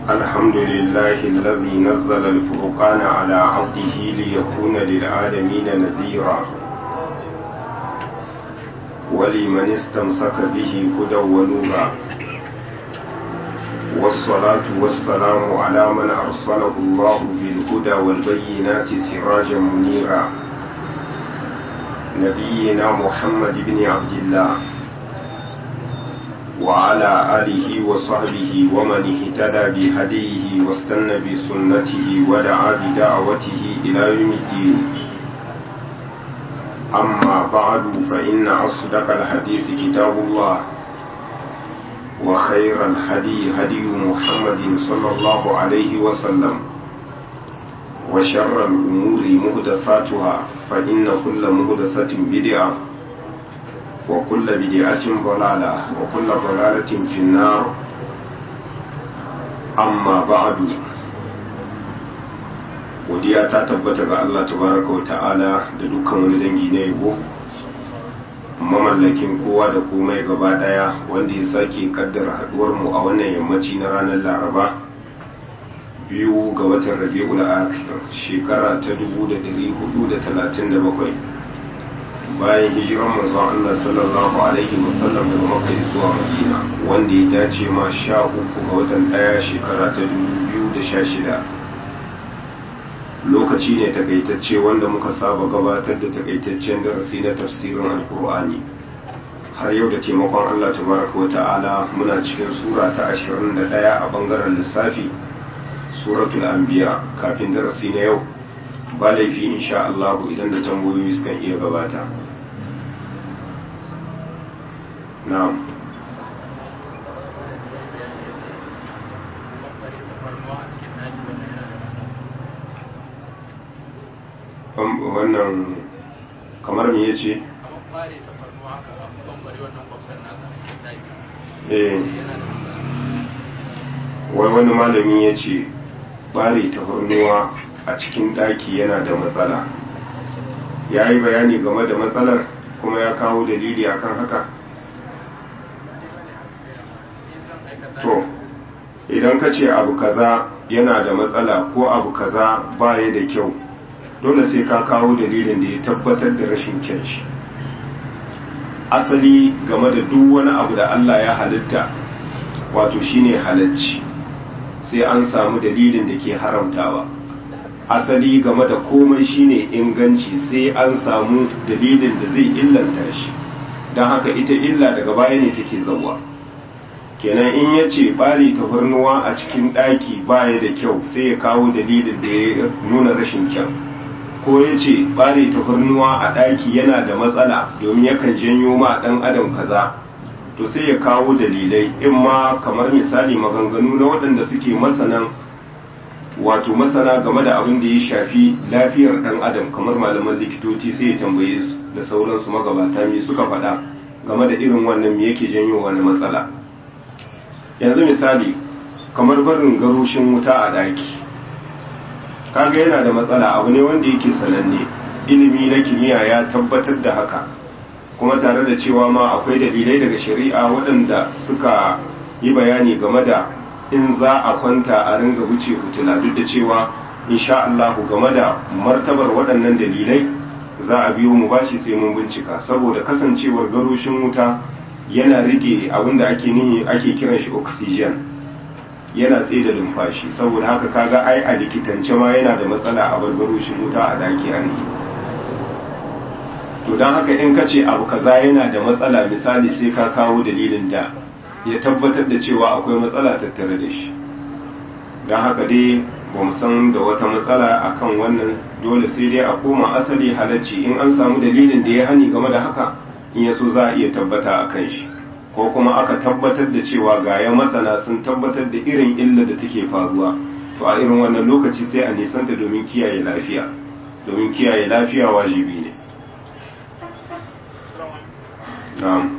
الحمد لله الذي نزل الفرقان على عبده ليكون للعالمين نذيرا ولمن استمسك به هدى ونورا والصلاة والسلام على من أرسله الله بالهدى والبينات سراجا منيرا نبينا محمد بن عبد الله وعلى آله وصحبه ومن اهتدى بهديه واستنى بسنته ودعا بدعوته إلى يوم الدين أما بعد فإن أصدق الحديث كتاب الله وخير الهدي هدي محمد صلى الله عليه وسلم وشر الأمور مهدثاتها فإن كل مهدثة بدعة وكل بدعة ضلالة وكل ضلالة في النار أما بعد godiya ta tabbata ga Allah tabaraka wa ta'ala da dukkan wani dangi na yabo mamallakin kowa da komai gaba daya wanda ya sake kaddara haduwar mu a wannan yammaci na ranar laraba biyu ga watan rabi'ul akhir shekara ta 1437 bayan hijiran manzon Allah sallallahu alaihi wasallam daga Makka zuwa Madina wanda ya dace ma sha uku ga watan daya shekara ta 2016 lokaci ne takaitacce wanda muka saba gabatar da takaitaccen darasi na tafsirin alkur'ani har yau da taimakon Allah tabaraka wa ta'ala muna cikin sura ta 21 a bangaren lissafi suratul anbiya kafin darasi na yau ba laifi insha Allah idan da tambayoyi sukan iya gabata na'am wannan kamar me yace wai wani malami ya ce bare tafarnuwa a cikin ɗaki yana da matsala ya yi bayani game da matsalar kuma ya kawo dalili akan haka to idan ka ce abu kaza yana da matsala ko abu kaza baya da kyau dole sai ka kawo dalilin da ya tabbatar da rashin kyan shi asali game da duk wani abu da Allah ya halitta wato shine halacci sai an samu dalilin da ke haramtawa asali game da komai shine inganci sai an samu dalilin da zai illanta shi don haka ita illa daga baya ne take zauwa kenan in ya ce ɓari tafarnuwa a cikin ɗaki baya da kyau sai ya kawo dalilin da ya nuna rashin kyau ko ya ce ɓare tafarnuwa a ɗaki yana da matsala domin yakan janyo ma ɗan adam kaza to sai ya kawo dalilai in ma kamar misali maganganu na waɗanda suke masanan wato masana game da abin da ya shafi lafiyar ɗan adam kamar malaman likitoci sai ya tambaye su da sauransu magabata me suka faɗa game da irin wannan me yake janyo wani matsala yanzu misali kamar barin garushin wuta a ɗaki kaga yana da matsala abu ne wanda yake sananne ilimi na kimiyya ya tabbatar da haka kuma tare da cewa ma akwai dalilai daga shari'a waɗanda suka yi bayani game da in za a kwanta a ringa wuce hutula duk da cewa insha Allah game da martabar waɗannan dalilai za a biyo mu bashi sai mun bincika saboda kasancewar garoshin wuta yana rike abinda ake nihi ake kiran shi oxygen yana tsaye da numfashi saboda haka kaga ai a likitance ma yana da matsala a barbaroshin wuta a daki a to don haka in ka ce abu kaza yana da matsala misali sai ka kawo dalilin da ya tabbatar da cewa akwai matsala tattare da shi don haka dai ba mu san da wata matsala akan wannan dole sai dai a koma asali halacci in an samu dalilin da ya hani game da haka in ya so za a iya tabbata a kan shi ko kuma aka tabbatar da cewa gaya masana sun tabbatar da irin illa da take faruwa to a irin wannan lokaci sai a nisanta domin kiyaye lafiya domin kiyaye lafiya wajibi ne na'am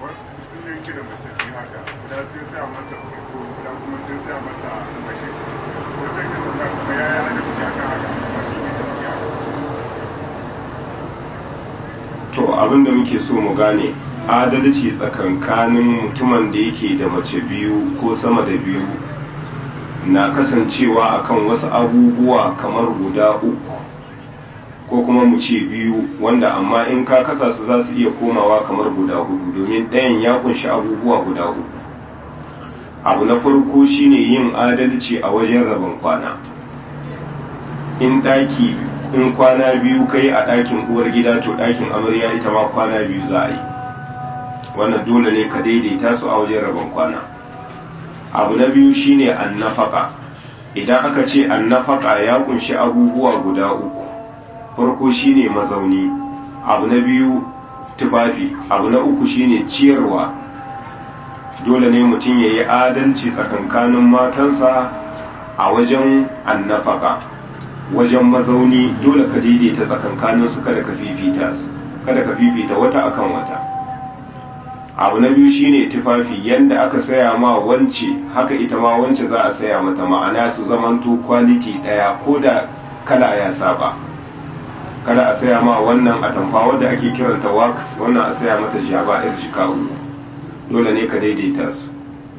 to abinda muke so mu gane adalci tsakankanin mutumin da yake da mace biyu ko sama da biyu na kasancewa akan wasu abubuwa kamar guda uku ko kuma mu ce biyu wanda amma in ka kasa su za su iya komawa kamar guda hudu domin ɗayan ya kunshi abubuwa guda uku abu na farko shine yin adalci a wajen rabon kwana in ɗaki in kwana biyu kai a ɗakin uwar gida to ɗakin amarya ita ma kwana biyu za a yi wannan dole ne ka daidaita su a wajen rabon kwana abu na biyu shine annafaka idan aka ce annafaka ya kunshi abubuwa guda uku farko shine mazauni abu na biyu tufafi abu na uku shine ciyarwa dole ne mutum ya yi adalci tsakankanin matansa a wajen annafaka wajen mazauni dole ka daidaita tsakankanin su kada ka fifita su kada ka fifita wata akan wata abu na biyu shine tufafi yanda aka saya ma wance haka ita ma wance za a saya mata ma'ana su zamanto quality daya ko da kala ya saba kada a saya ma wannan atamfa wadda ake kiranta wax wannan a saya mata jaba yar jika uku dole ne ka daidaita su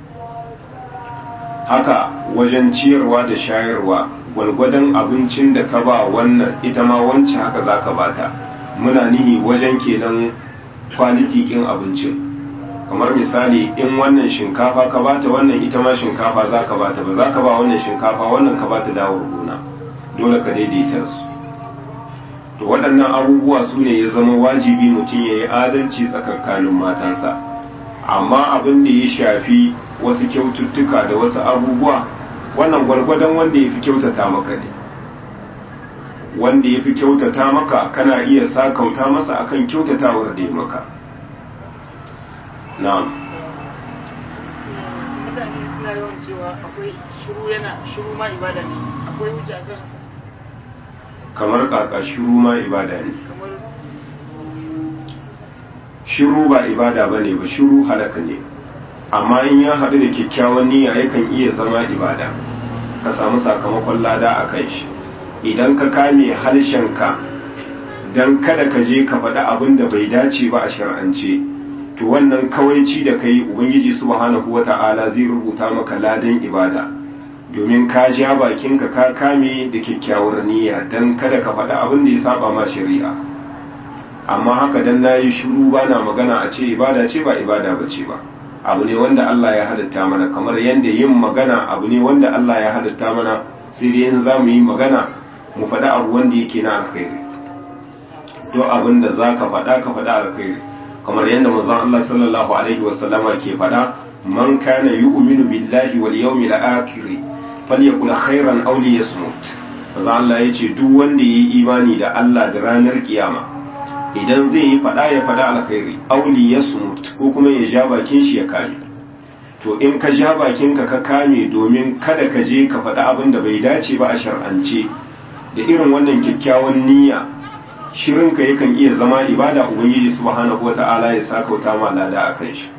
haka wajen ciyarwa da shayarwa gwalgwadon abincin da ka ba wannan ita ma wance haka za ka bata muna nihi wajen kenan kwaliti kin abincin kamar misali in wannan shinkafa ka bata wannan ita ma shinkafa za ka bata ba za ka ba wannan shinkafa wannan ka bata dawar gona dole ka daidaita su to waɗannan abubuwa su ne ya zama wajibi mutum ya yi adalci tsakankanin matansa amma abin da ya shafi wasu kyaututtuka da wasu abubuwa wannan gwargwadon wanda ya fi kyautata maka ne wanda ya fi kyautata maka kana iya sakauta masa akan kyautatawar da ya maka na'am mutane suna yawan cewa akwai shiru yana shiru ma ibada ne akwai hujja kan kamar kaka shiru ma ibada ne kamar shiru ba ibada ba ne ba shiru halaka ne amma in ya haɗu da kyakkyawan niyya yakan iya zama ibada ka samu sakamakon lada a kan shi idan ka kame harshenka don kada ka je ka faɗi abin da bai dace ba a shar'ance to wannan kawaici da kai ubangiji subhanahu wata'ala zai rubuta maka ladan ibada domin ka ja bakinka ka kame da kyakkyawar niyya don kada ka faɗi abin da ya saba ma shari'a amma haka dan nayi shiru bana magana a ce ibada ce ba ibada ba ce ba abu ne wanda Allah ya halatta mana kamar yadda yin magana abu ne wanda Allah ya halatta mana sai dai in za mu yi magana mu faɗi abu wanda yake na alkhairi duk abin da za ka faɗa ka faɗa alkhairi kamar yadda manzon Allah sallallahu alaihi wasallama ke faɗa man kana yu'minu billahi wal yawmil akhir falyakul khairan aw liyasmut manzon Allah yace duk wanda yayi imani da Allah da ranar kiyama idan zai yi faɗa ya faɗa alkhairi aw liyasmut ko kuma ya ja bakin shi ya kame to in ka ja bakinka ka kame domin kada ka je ka faɗi abin da bai dace ba a shar'ance da irin wannan kyakkyawan niyya shirinka yakan iya zama ibada ubangiji subhanahu wata'ala ya sakauta ma lada a kan shi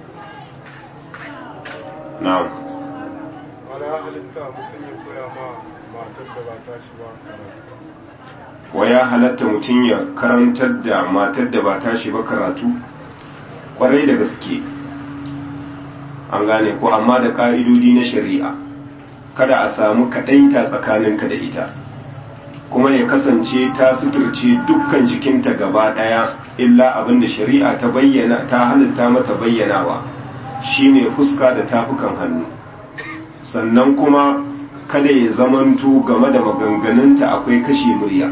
na'am wani ya halitta mutum ya koya ma matar da ba ta shi ba karatu wa ya halatta mutum ya karantar da matar da ba tashi ba karatu kwarai da gaske an gane ko amma da ƙa'idodi na shari'a kada a samu kaɗaita tsakaninka da ita kuma ya kasance ta suturce dukkan jikinta gaba ɗaya illa abin da shari'a ta bayyana ta halitta mata bayyanawa shine fuska da tafukan hannu sannan kuma kada ya zamanto game da maganganunta akwai kashe murya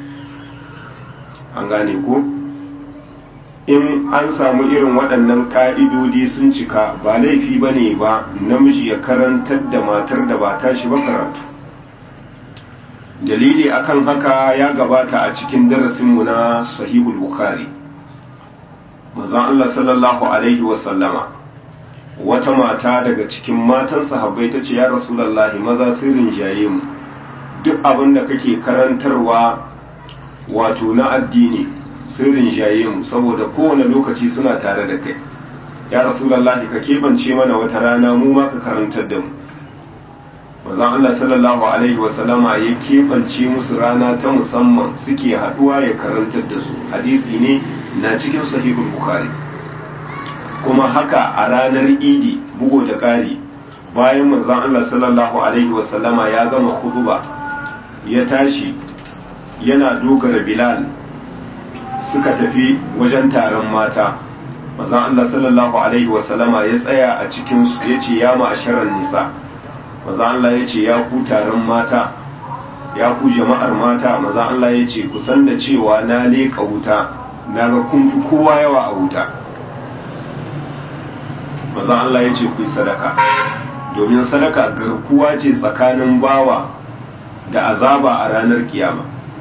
an gane ko in an samu irin waɗannan ƙa'idodi sun cika ba laifi ba ne ba namiji ya karantar da matar da ba tashi ba karatu dalili akan haka ya gabata a cikin darasinmu na sahihul bukhari manzon Allah sallallahu alaihi wasallama wata mata daga cikin matan sahabbai ta ce ya rasulallahi maza sun rinjaye mu duk abin da kake karantarwa wato na addini sun rinjaye mu saboda kowane lokaci suna tare da kai ya rasulallahi ka keɓance mana wata rana mu ma ka karantar da mu manzon Allah sallallahu alaihi wasallama ya keɓance musu rana ta musamman suke haɗuwa ya karantar da su hadisi ne na cikin sahihul bukhari kuma haka a ranar idi bugo da ƙari bayan manzon Allah sallallahu alaihi wasallama ya gama khutba ya tashi yana dogara Bilal suka tafi wajen taron mata manzon Allah sallallahu alaihi wasallama ya tsaya a cikin su yace ya ma'asharan nisa manzon Allah yace ya ku taron mata ya ku jama'ar mata manzon Allah yace ku san da cewa na leka wuta na ga kun fi kowa yawa a wuta manzon Allah yace ku yi sadaka domin sadaka garkuwa ce tsakanin bawa da azaba a ranar kiyama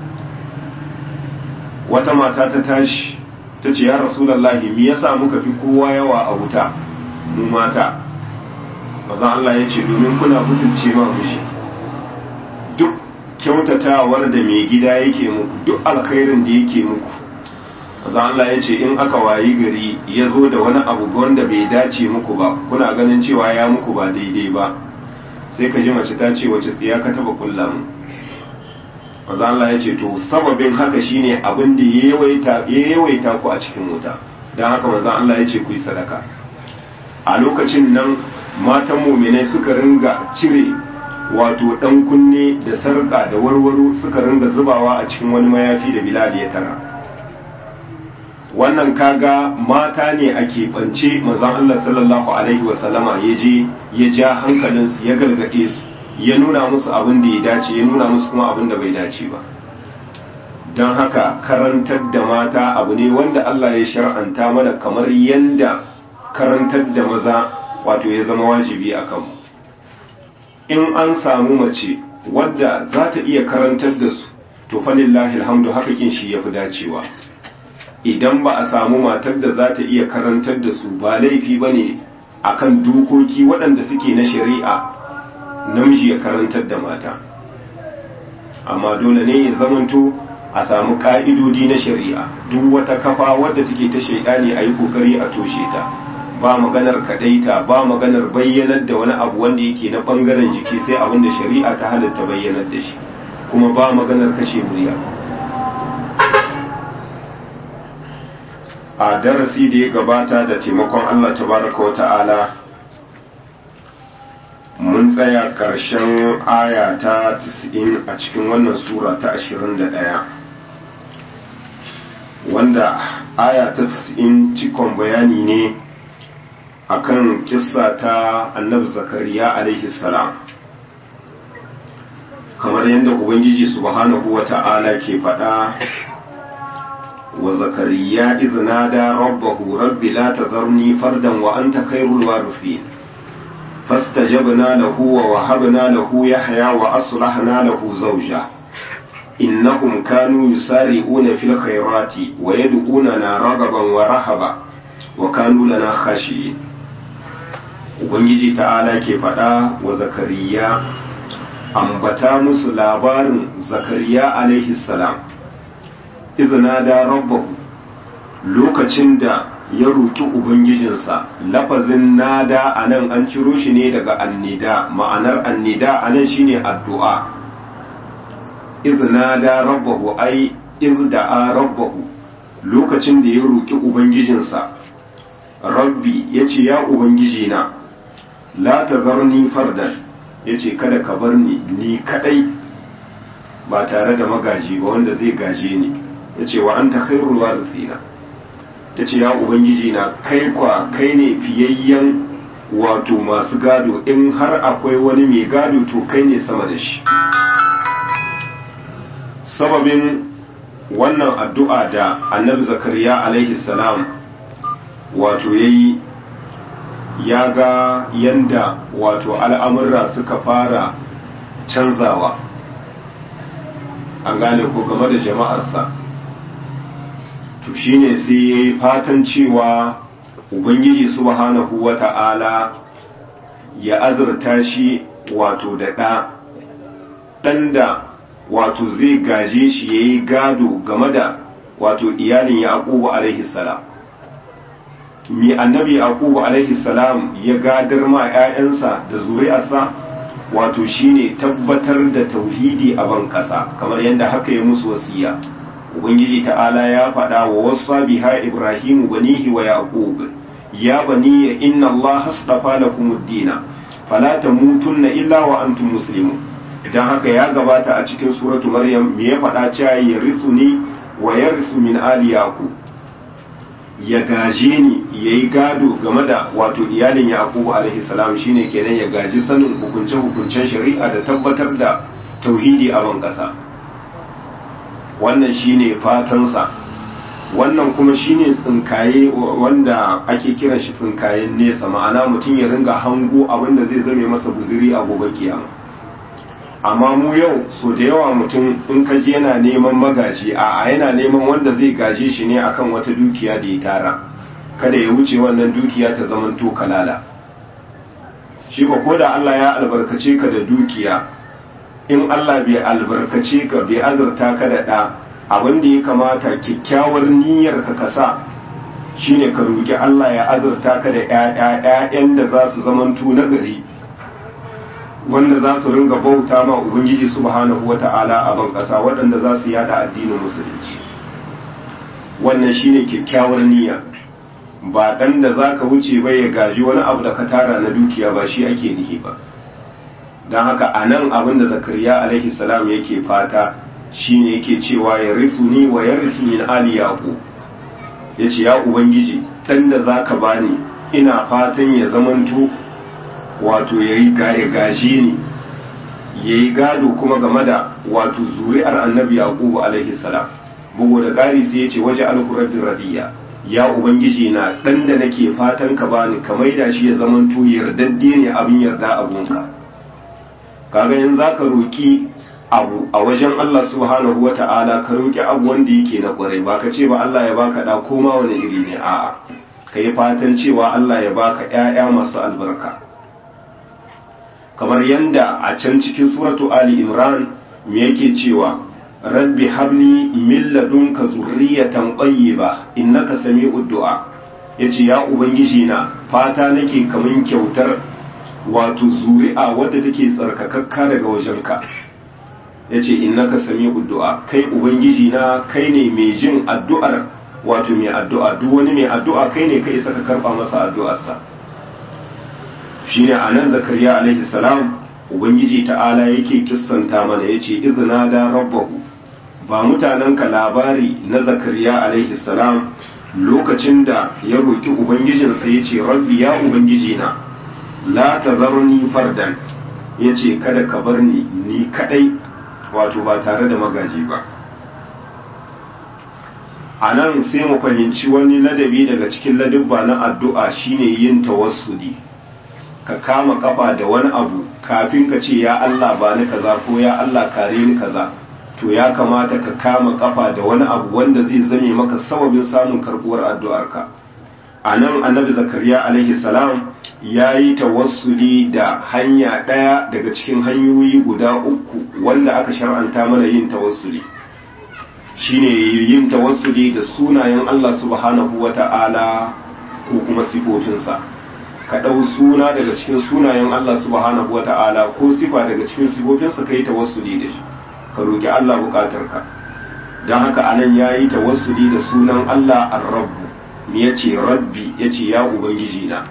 wata mata ta tashi ta ce ya rasulallahi me yasa muka fi kowa yawa a wuta mu mata mazan Allah ya ce domin kuna mutunce ma mushi duk kyautatawar da mai gida yake muku duk alkhairin da yake muku mazan Allah ya ce in aka wayi gari ya zo da wani abu wanda bai dace muku ba kuna ganin cewa ya muku ba daidai ba sai ka ji mace ta ce wace tsiya ka taba kulla mu maza Allah ya ce to sababin haka shine abin da ya yawaita ku a cikin wuta don haka maza Allah ya ce ku yi sadaka a lokacin nan matan muminai suka ringa cire wato dan kunne da sarka da warwaro suka ringa zubawa a cikin wani mayafi da bilal ya tara wannan kaga mata ne a keɓance mazan Allah sallallahu alaihi wasallama ya je ya ja hankalinsu ya gargaɗe su ya nuna musu abin da ya dace ya nuna musu kuma abin da bai dace ba don haka karantar da mata abu ne wanda Allah ya shar'anta mana kamar yanda karantar da maza wato ya zama wajibi a kanmu in an samu mace wadda za ta iya karantar da su to falillahi alhamdu haka kin shi ya fi dacewa idan ba a samu matar da za ta iya karantar da su ba laifi ba ne a kan dokoki waɗanda suke na shari'a namiji ya karantar da mata amma dole ne ya zamanto a samu ƙa'idodi na shari'a duk wata kafa wadda take ta shaidani a yi ƙoƙari a toshe ta ba maganar kaɗaita ba maganar bayyanar da wani abu wanda yake na ɓangaren jiki sai abin da shari'a ta halatta bayyanar da shi kuma ba maganar kashe murya a darasi da ya gabata da taimakon Allah tabaraka wa ta'ala mun tsaya ƙarshen aya ta 90 a cikin wannan sura ta 21 wanda aya ta 90 cikon bayani ne akan kissa ta annabi zakariya alaihi salam kamar yadda ubangiji subhanahu wa ta'ala ke faɗa وزكريا إذ نادى ربه رب لا تذرني فردا وأنت خير الوارثين فاستجبنا له ووهبنا له يحيى وأصلحنا له زوجه إنهم كانوا يسارعون في الخيرات ويدعوننا رغبا ورهبا وكانوا لنا خاشعين Ubangiji ta'ala ke faɗa wa Zakariya ambata musu labarin Zakariya alaihi salam izina da rabbahu lokacin da ya roki ubangijinsa lafazin nada a nan an ciro shi ne daga annida ma'anar annida a nan shine addu'a izina da rabbahu ai izda'a rabbahu lokacin da ya roki ubangijinsa rabbi ya ce ya ubangijina la tazarni fardan ya ce kada ka bar ni ni kadai ba tare da magaji ba wanda zai gaje ni ya ce wa an ta khairul warithina ta ce ya ubangiji na kai kwa kai ne fiyayyen wato masu gado in har akwai wani mai gado to kai ne sama da shi sababin wannan addu'a da annabi zakariya alaihi salam wato ya yi ya ga yanda wato al'amurra suka fara canzawa an gane ko game da jama'arsa to shine sai ya yi fatan cewa ubangiji subhanahu wa ta'ala ya azurta shi wato da ɗa ɗan da wato zai gaje shi ya yi gado game da wato iyalin yaqubu alaihi salam mi annabi yaqubu alaihi salam ya gadar ma 'ya'yansa da zuri'arsa wato shine tabbatar da tauhidi a ban ƙasa kamar yadda haka ya musu wasiya ubangiji ta'ala ya faɗa wa wasa biha ibrahimu banihi wa yaqub ya bani inna allaha astafa lakum ad-dina fala tamutunna illa wa antum muslimun idan haka ya gabata a cikin suratu maryam me ya faɗa cewa ya ni wa yarisu min ali yaqub ya gaje ni yayi gado game da wato iyalin yaqub alaihi salam shine kenan ya gaji sanin hukunce hukuncen shari'a da tabbatar da tauhidi a ban kasa wannan shine fatansa wannan kuma shine tsinkaye wanda ake kiran shi tsinkayen nesa ma'ana mutum ya ringa hango abin da zai zame masa guziri a gobe kiyama amma mu yau so da yawa mutum in ka je yana neman magaji a yana neman wanda zai gaje shi ne akan wata dukiya da ya tara kada ya wuce wannan dukiya ta zaman to kalala shi ba ko da Allah ya albarkace ka da dukiya in Allah bai albarkace ka bai azurta ka da ɗa abin da ya kamata kyakkyawar niyyar ka kasa shine ka roki Allah ya azurta ka da ƴaƴan da za su zamanto na gari wanda za su ringa bauta ma ubangiji subhanahu wata'ala a ban ƙasa waɗanda za su yada addinin musulunci wannan shine kyakkyawar niyya ba ɗan da za ka wuce ba ya gaji wani abu da ka tara na dukiya ba shi ake nihi ba don haka a nan abin da zakariya alaihi salam yake fata shine yake cewa ya risu ni wa ya risu min ali yaqub ya ce ya ubangiji ɗan da za ka bani ina fatan ya zamanto wato ya yi gaje ni ya yi gado kuma game da wato zuri'ar annabi yaqubu alaihi salam bugu da ƙari sai ya ce waje alhurabbin radiya ya ubangiji na ɗan da nake fatan ka bani ka maida shi ya zamanto yardadde ne abin yarda abunka kaga in za ka roƙi abu a wajen Allah subhanahu wa ta'ala ka roƙi abu wanda yake na ƙwarai ba ka ce ba Allah ya baka ɗa ko ma wani iri ne a'a ka yi fatan cewa Allah ya baka ‘ya'ya masu albarka kamar yanda a can cikin suratu Ali Imran me yake cewa rabbi habli min ladunka zurriyatan tayyiba innaka sami'ud du'a yace ya ubangiji na fata nake kaman kyautar wato zuri'a wadda take tsarkakakka daga wajenka yace innaka sami'ud du'a kai ubangiji na kai ne mai jin addu'ar wato mai addu'a duk wani mai addu'a kai ne kai saka karba masa addu'arsa shine anan zakariya alaihi salam ubangiji ta'ala yake kissanta mana yace izna da rabbahu ba mutanenka labari na zakariya alaihi salam lokacin da ya roki ubangijinsa yace rabbi ya ubangiji na la tazarni fardan yace kada ka bar ni ni kadai wato ba tare da magaji ba a nan sai mu fahimci wani ladabi daga cikin ladabba na addu'a shine yin tawassuli ka kama kafa da wani abu kafin ka ce ya Allah ba ni kaza ko ya Allah kare ni kaza to ya kamata ka kama kafa da wani abu wanda zai zame maka sababin samun karbuwar addu'arka a nan annabi zakariya alaihi salam ya yi tawassuli da hanya ɗaya daga cikin hanyoyi guda uku wanda aka shar'anta mana yin tawassuli shine yin tawassuli da sunayen Allah subhanahu wa ta'ala ko kuma sifofinsa ka ɗau suna daga cikin sunayen Allah subhanahu wa ta'ala ko sifa daga cikin sifofinsa ka yi tawassuli da shi ka roƙi Allah buƙatarka don haka anan ya yi tawassuli da sunan Allah ar-rabbu me ya ce rabbi ya ce ya ubangiji na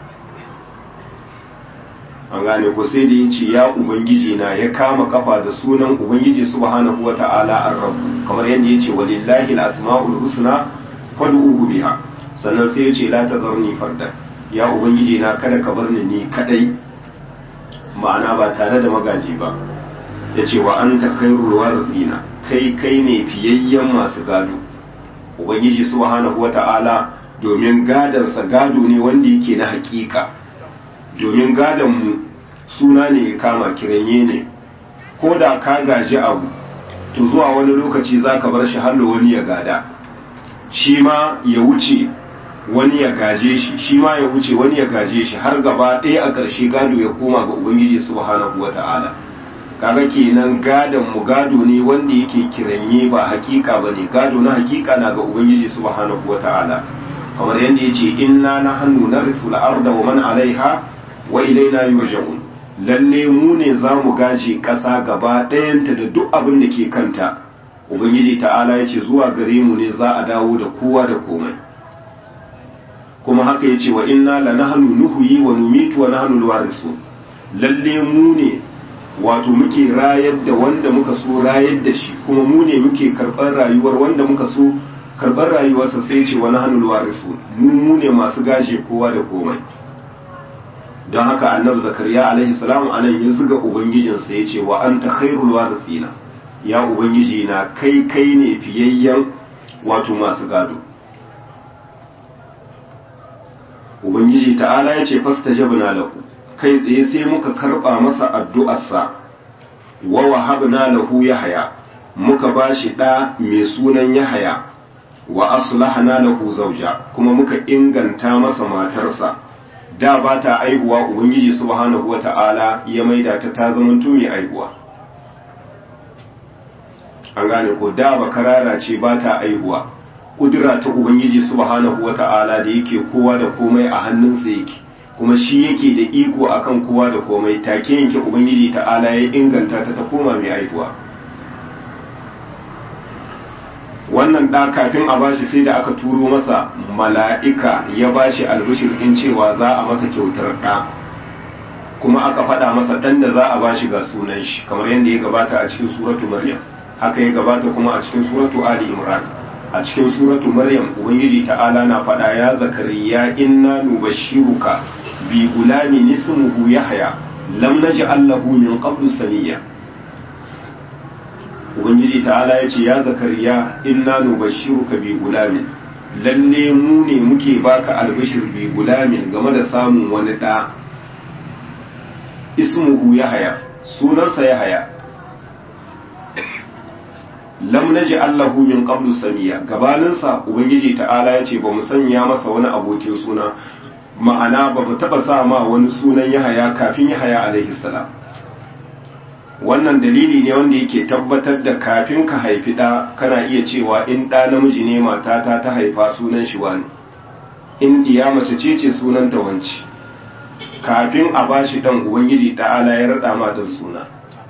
an gane ko sai da ya ce ya ubangiji na ya kama kafa da sunan ubangiji subhanahu wa ta'ala ar-rabbu kamar yadda ya ce walillahi al-asma'ul husna fad'uhu biha sannan sai ya ce la tazarni fardan ya ubangiji na kada ka bar ni ni kadai ma'ana ba tare da magaji ba ya ce wa anta khairul warithina kai kai ne fiyayyen masu gado ubangiji subhanahu wa ta'ala domin gadansa gado ne wanda yake na hakika domin gadon mu suna ne ya kama kiranye ne ko da ka gaji abu to zuwa wani lokaci za ka bar shi hallo wani ya gada shi ma ya wuce wani ya gaje shi shi ma ya wuce wani ya gaje shi har gaba ɗaya a ƙarshe gado ya koma ga ubangiji subhanahu wa ta'ala kaga kenan gadon mu gado ne wanda yake kiranye ba hakika bane gado na hakika na ga ubangiji subhanahu wa ta'ala kamar yadda yace inna nahnu narithu al-arda wa man 'alayha wa ilayna yurja'un lalle mu ne za mu gaje ƙasa gaba ɗayanta da duk abin da ke kanta ubangiji ta'ala ya ce zuwa gare mu ne za a dawo da kowa da komai kuma haka ya ce wa inna la nahnu nuhyi wa numitu wa nahnu alwarisu lalle mu ne wato muke rayar da wanda muka so rayar da shi kuma mu ne muke karɓar rayuwar wanda muka so karɓar rayuwarsa sai ce wani hannun warisu mu mu ne masu gaje kowa da komai don haka annabi zakariya alaihi salam anan ya zuga ubangijinsa ya ce wa anta khairul warithina ya ubangiji na kai kai ne fiyayyen wato masu gado ubangiji ta'ala ya ce fastajabna lahu kai tsaye sai muka karba masa addu'arsa wa wahabna lahu yahya muka bashi da mai sunan yahya wa aslahna lahu zawja kuma muka inganta masa matarsa da ba ta aihuwa ubangiji subhanahu wata'ala ya maida ta ta zamanto mai aihuwa an gane ko da ba karara ce ba ta aihuwa kudura ta ubangiji subhanahu wata'ala da yake kowa da komai a hannunsa yake kuma shi yake da iko akan kowa da komai take yanke ubangiji ta'ala ya inganta ta ta koma mai aihuwa wannan ɗa kafin a bashi sai da aka turo masa mala'ika ya bashi albishir in cewa za a masa kyautar ɗa kuma aka faɗa masa ɗan da za a bashi ga sunan shi kamar yadda ya gabata a cikin suratu maryam haka ya gabata kuma a cikin suratu ali imran a cikin suratu maryam ubangiji ta'ala na faɗa ya zakariya inna nubashshiruka bi gulamin ismuhu yahya lam naj'al lahu min qablu samiyya ubangiji ta'ala ya ce ya zakariya inna nubashshiruka bi gulamin lalle mu ne muke baka albishir bi gulamin game da samun wani da ismuhu yahaya sunansa yahaya lam naji allahu min qablu samiya gabaninsa ubangiji ta'ala ya ce ba mu sanya masa wani abokin suna ma'ana ba mu taba sa ma wani sunan yahaya kafin yahaya alaihi salam wannan dalili ne wanda yake tabbatar da kafin ka haifi ɗa kana iya cewa in ɗa namiji ne matata ta haifa sunan shi wani in ɗiya mace ce ce sunan ta wanci kafin a bashi ɗan ubangiji ta'ala ya raɗa ma don suna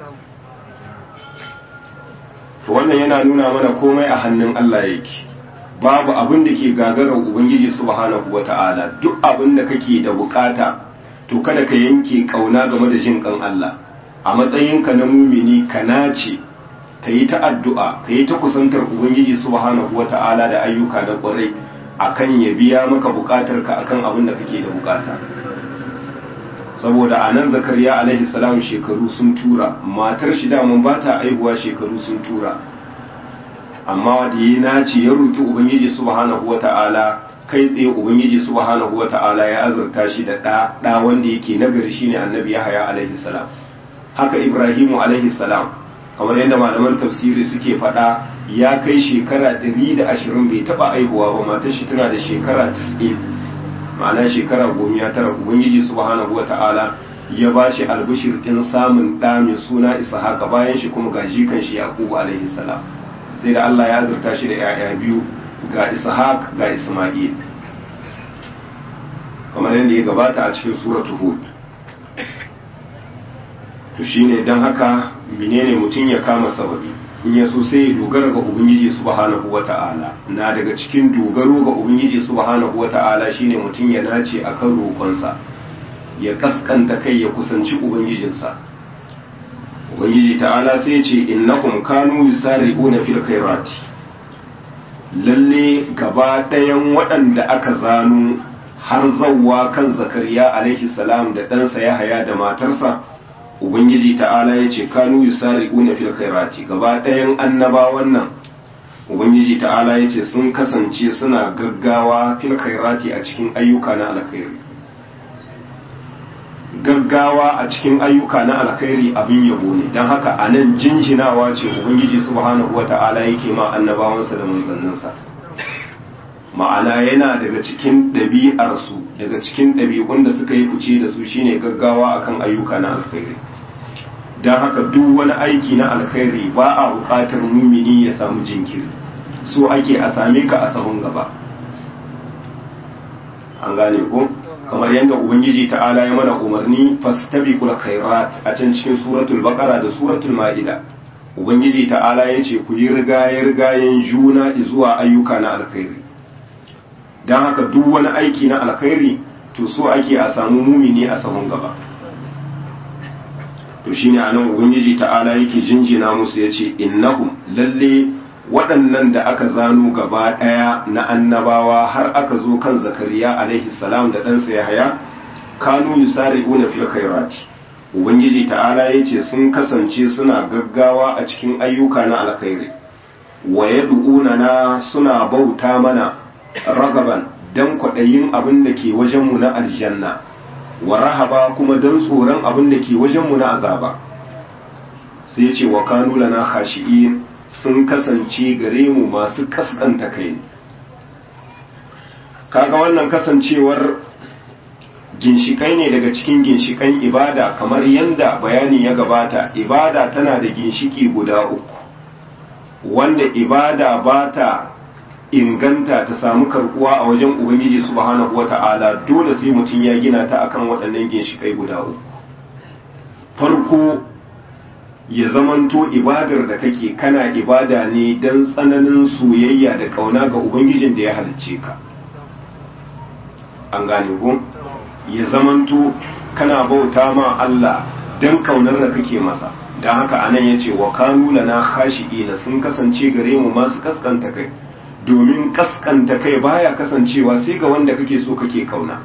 wannan yana nuna mana komai a hannun Allah yake babu abin da ke gagarar ubangiji subhanahu wata'ala duk abin da kake da bukata to kada ka yanke kauna game da jin kan Allah a matsayinka na mumini ka nace ka yi ta addu'a ka yi ta kusantar ubangiji subhanahu wata'ala da ayyuka na kwarai akan ya biya maka bukatar ka akan abin da kake da bukata saboda a nan zakariya alaihi salam shekaru sun tura matar shi daman ba ta aihuwa shekaru sun tura amma da ya nace ya roki ubangiji subhanahu wata'ala kai tsaye ubangiji subhanahu wata'ala ya azurta shi da ɗa ɗa wanda yake nagari shine annabi yahaya alaihi salam haka ibrahimu alaihi salam kamar yadda malaman tafsiri suke faɗa ya kai shekara 120 bai taɓa aihuwa ba matar shi tana da shekara 90 ma'ana shekara goma ya tara ubangiji subhanahu wata'ala ya ba shi albishir ɗin samun ɗa mai suna ishaqa bayan shi kuma ga jikan shi yaqubu alaihi salam sai da Allah ya azurta shi da 'ya'ya biyu ga ishaq ga isma'il kamar yadda ya gabata a cikin suratul hud to shine don haka menene mutum ya kama sababi in ya so sai ya dogara ga ubangiji subhanahu wata'ala na daga cikin dogaro ga ubangiji subhanahu wata'ala shine mutum ya nace akan roƙonsa ya kaskanta kai ya kusanci ubangijinsa ubangiji ta'ala sai ce innakum kanu yusari'una fil khairati lalle gaba ɗayan waɗanda aka zano har zawwa kan zakariya alaihi salam da ɗansa yahaya da matarsa ubangiji ta'ala ya ce kanu yusari'una fil khairati gaba ɗayan annabawan nan ubangiji ta'ala ya ce sun kasance suna gaggawa fil khairati a cikin ayyuka na alkhairi gaggawa a cikin ayyuka na alkhairi abin yabo ne don haka a nan jinjinawa ce ubangiji subhanahu wata'ala yake ma annabawansa da manzanninsa ma'ana yana daga cikin ɗabi'arsu daga cikin ɗabi'un da suka yi fice da su shine gaggawa akan ayyuka na alkhairi don haka duk wani aiki na alkhairi ba a buƙatar mumini ya samu jinkiri so ake a same ka a sahun gaba an gane ko kamar yadda ubangiji ta'ala ya mana umarni fastabiqul khairat a can cikin suratul baqara da suratul ma'ida ubangiji ta'ala ya ce ku yi rigaye rigayen juna zuwa ayyuka na alkhairi don haka duk wani aiki na alkhairi to so ake a samu mumini a sahun gaba to shine anan ubangiji ta'ala yake jinjina musu yace innahum lalle waɗannan da aka zano gaba ɗaya na annabawa har aka zo kan zakariya alaihi salam da ɗansa yahaya kanu yusari'una fil khairati ubangiji ta'ala yace sun kasance suna gaggawa a cikin ayyuka na alkhairi wa yad'una na suna bauta mana ragaban dan kwaɗayin abin da ke wajenmu na aljanna wa rahaba kuma dan tsoron abin da ke wajenmu na azaba sai ce wa kanu lana khashi'in sun kasance gare mu masu kaskanta kai kaga wannan kasancewar ginshikai ne daga cikin ginshikan ibada kamar yadda bayani ya gabata ibada tana da ginshiki guda uku wanda ibada ba ta inganta ta samu karkuwa a wajen ubangiji subhanahu wata'ala dole sai mutum ya gina ta akan waɗannan ginshikai guda uku farko ya zamanto ibadar da kake kana ibada ne don tsananin soyayya da ƙauna ga ubangijin da ya halicce ka an gane ko ya zamanto kana bauta ma Allah don ƙaunar da kake masa don haka anan ya ce wa kanu lana khashi'ina sun kasance gare mu masu kaskanta kai domin kaskanta kai baya kasancewa sai ga wanda kake so kake kauna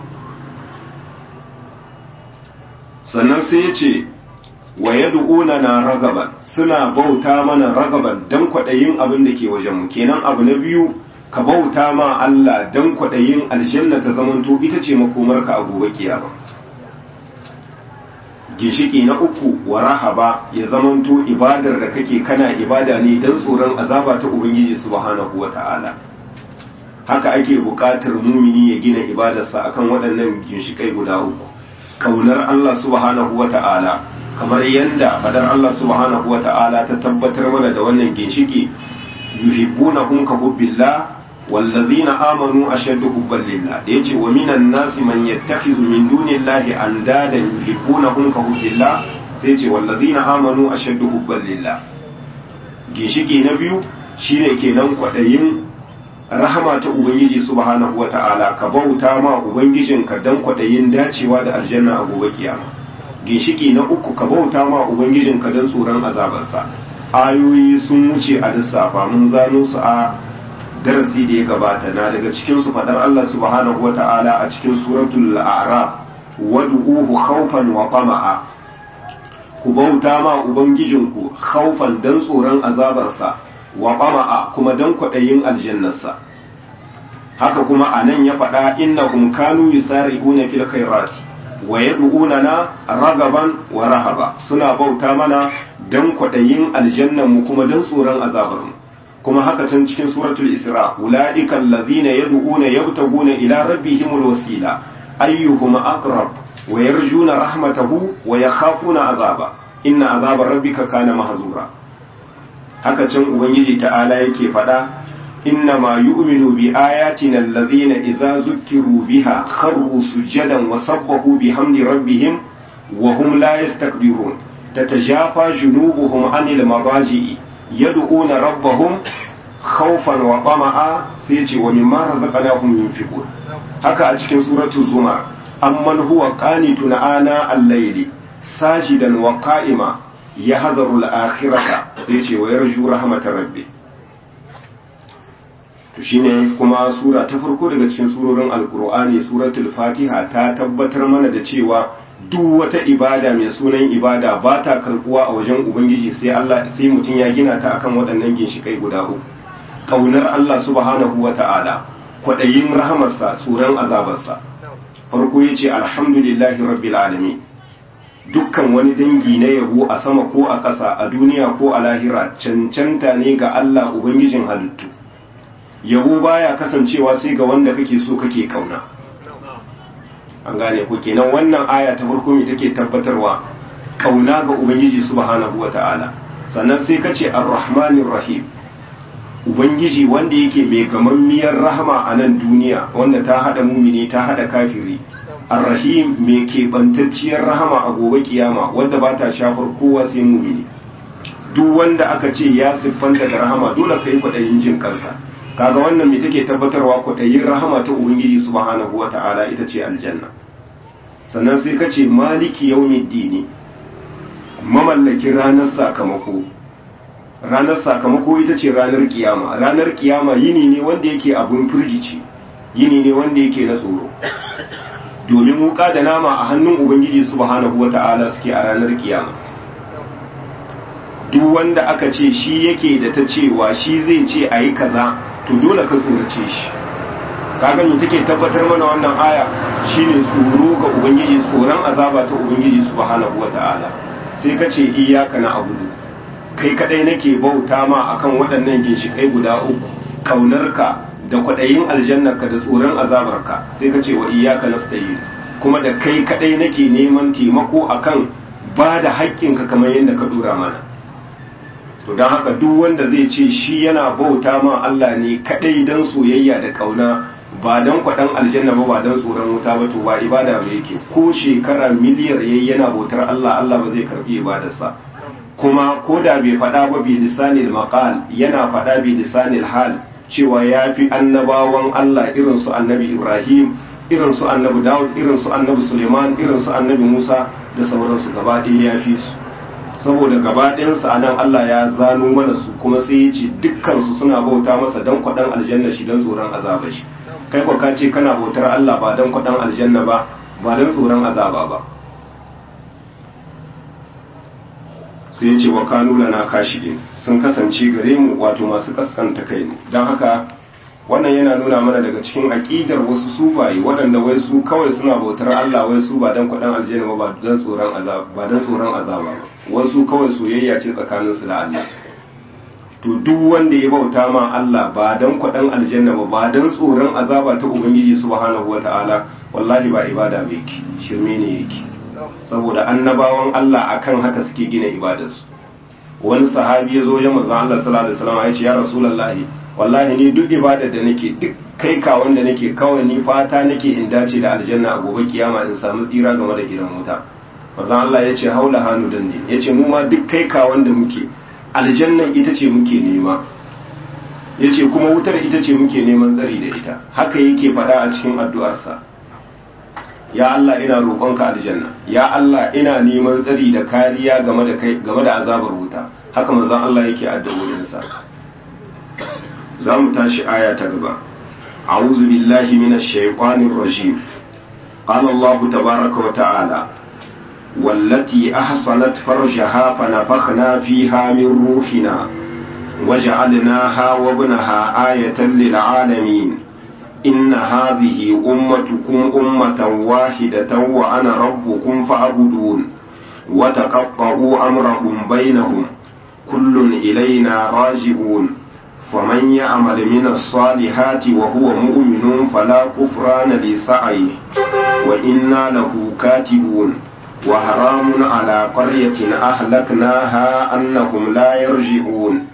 sannan sai ya ce wa yad'una na ragaban suna bauta mana ragaban dan kwaɗayin abin da ke wajen mu kenan abu na biyu ka bauta ma Allah dan kwaɗayin aljanna ta zamanto ita ce makomarka a gobe kiyama ginshiki na uku wa rahaba ya zamanto ibadar da kake kana ibada ne dan tsoron azaba ta ubangiji subhanahu wata'ala haka ake buƙatar mumini ya gina ibadarsa akan waɗannan ginshikai guda uku kaunar Allah subhanahu wata'ala kamar yadda fadar Allah subhanahu wata'ala ta tabbatar mana da wannan ginshiki yuhibbunahum ka hubbillah wallazina amanu ashaddu hubban lillah da yace wa minan nasi man yattakhizu min dunillahi andada yuhibbunahum ka hubbillah sai yace wallazina amanu ashaddu hubban lillah ginshiki na biyu shine kenan kwadayin rahama ta ubangiji subhanahu wata'ala ka bauta ma ubangijinka dan kwadayin dacewa da aljanna a gobe kiyama ginshiki na uku ka bauta ma ubangijinka dan tsoron azabarsa ayoyi sun wuce a lissafa mun zano su a darasi da ya gabata na daga cikin su fadar Allah subhanahu wata'ala a cikin suratul a'raf wad'uhu khawfan wa tama'a ku bauta ma ubangijinku khawfan dan tsoron azabarsa wa tama'a kuma dan kwadayin aljannarsa haka kuma anan ya faɗa innahum kanu yusari'una fil khairati wa yad'unana ragaban wa rahaba suna bauta mana dan kwadayin aljannan mu kuma dan tsoron azabar mu kuma haka can cikin suratul isra ulaika allazina yad'una yabtaguna ila rabbihimul wasila ayyuhum aqrab wa yarjuna rahmatahu wa yakhafuna azaba inna azaba rabbika kana mahzura haka can ubangiji ta'ala yake faɗa إنما يؤمن بآياتنا الذين إذا ذكروا بها خروا سجدا وسبحوا بحمد ربهم وهم لا يستكبرون تتجافى جنوبهم عن المضاجع يدعون ربهم خوفا وطمعا سيتي ومما رزقناهم ينفقون هكا أتكن سورة الزمر أمن هو قانت آناء الليل ساجدا وقائما يحذر الآخرة سيتي ويرجو رحمة ربه to shine kuma sura ta farko daga cikin surorin alkur'ani suratul fatiha ta tabbatar mana da cewa duk wata ibada mai sunan ibada ba ta karbuwa a wajen ubangiji sai Allah sai mutum ya gina ta akan waɗannan ginshikai guda uku kaunar Allah subhanahu wata'ala kwaɗayin rahamarsa tsoron azabarsa farko ya ce alhamdulillahi rabbil alamin dukkan wani dangi na yabo a sama ko a ƙasa a duniya ko a lahira cancanta ne ga Allah ubangijin halittu yabo baya kasancewa sai ga wanda kake so kake kauna an gane ku kenan wannan aya ta farko me take tabbatarwa kauna ga ubangiji subhanahu wata'ala sannan sai kace ar-rahmanir rahim ubangiji wanda yake mai gamammiyar rahama a nan duniya wanda ta hada mumini ta hada kafiri ar-rahim mai keɓantacciyar rahama a gobe kiyama wanda ba ta shafar kowa sai mumini duk wanda aka ce ya siffanta da rahama dole ka yi kwaɗayin jin kansa kaga wannan me take tabbatarwa kwaɗayin rahama ta ubangiji subhanahu wata'ala ita ce aljanna sannan sai ka ce maliki yawmiddini mamallakin ranar sakamako ranar sakamako ita ce ranar kiyama ranar kiyama yini ne wanda yake abun firgici yini ne wanda yake na tsoro domin wuka da nama a hannun ubangiji subhanahu wata'ala suke a ranar kiyama duk wanda aka ce shi yake da ta cewa shi zai ce a yi kaza to dole ka tsorace shi kaga me take tabbatar mana wannan aya shine tsoro ga ubangiji tsoron azaba ta ubangiji subhanahu wata'ala sai ka ce iyyaka na abudu kai kadai nake bauta ma akan waɗannan ginshikai guda uku kaunarka da kwaɗayin aljannarka da tsoron azabarka sai ka ce wa iyyaka nasta'in kuma da kai kadai nake neman taimako akan ba da haƙƙinka kamar yadda ka dora mana to don haka duk wanda zai ce shi yana bauta ma Allah ne kadai don soyayya da kauna ba don kwaɗan aljanna ba ba don tsoron wuta ba to ba ibada ba yake ko shekara miliyar yayi yana bautar Allah Allah ba zai karbi ibadarsa kuma ko da bai faɗa ba bi lisanil maqal yana faɗa bi lisanil hal cewa ya fi annabawan Allah irin su annabi Ibrahim irin su annabi Dawud irin su annabi Suleiman irin su annabi Musa da sauransu gaba ɗaya ya fi su saboda gaba ɗayansu a nan Allah ya zano mana su kuma sai ya ce dukkansu suna bauta masa don kwaɗan aljanna shi don tsoron azaba shi kai kwa ka ce kana bautar Allah ba don kwaɗan aljanna ba ba don tsoron azaba ba sai ya ce wa kanu lana kashi'in sun kasance gare mu wato masu kaskanta kai ne don haka wannan yana nuna mana daga cikin aƙidar wasu sufaye waɗanda wai su kawai suna bautar Allah wai su ba don kwaɗan aljanna ba ba don tsoron azaba ba don tsoron azaba ba wasu kawai soyayya ce tsakanin su da Allah to duk wanda ya bauta ma Allah ba don kwaɗan aljanna ba ba don tsoron azaba ta ubangiji subhanahu wataala wallahi ba ibada ba yake shirme ne yake saboda annabawan Allah akan haka suke gina ibadarsu wani sahabi ya zo ya manzon Allah sallallahu alaihi wasallam ya ce ya rasulullahi wallahi ni duk ibadar da nake duk kai ka wanda nake kawai ni fata nake in dace da aljanna a gobe kiyama in samu tsira game da gidan wuta manzon Allah ya ce haula hannu dan ne ya ce mu ma duk kai ka wanda muke aljannan ita ce muke nema ya ce kuma wutar ita ce muke neman tsari da ita haka yake faɗa a cikin addu'arsa ya Allah ina roƙonka aljanna ya Allah ina neman tsari da kariya game da kai game da azabar wuta haka manzon Allah yake addu'o'insa za mu tashi aya ta gaba a'udhu billahi minash shaitanir rajim qala Allah tabaaraka wa ta'ala والتي أحصنت فرجها فنفخنا فيها من روحنا وجعلناها وابنها آية للعالمين إن هذه أمتكم أمة واحدة وأنا ربكم فاعبدون وتقطعوا أمرهم بينهم كل إلينا راجعون فمن يعمل من الصالحات وهو مؤمن فلا كفران لسعيه وإنا له كاتبون وحرام على قرية أهلكناها أنهم لا يرجعون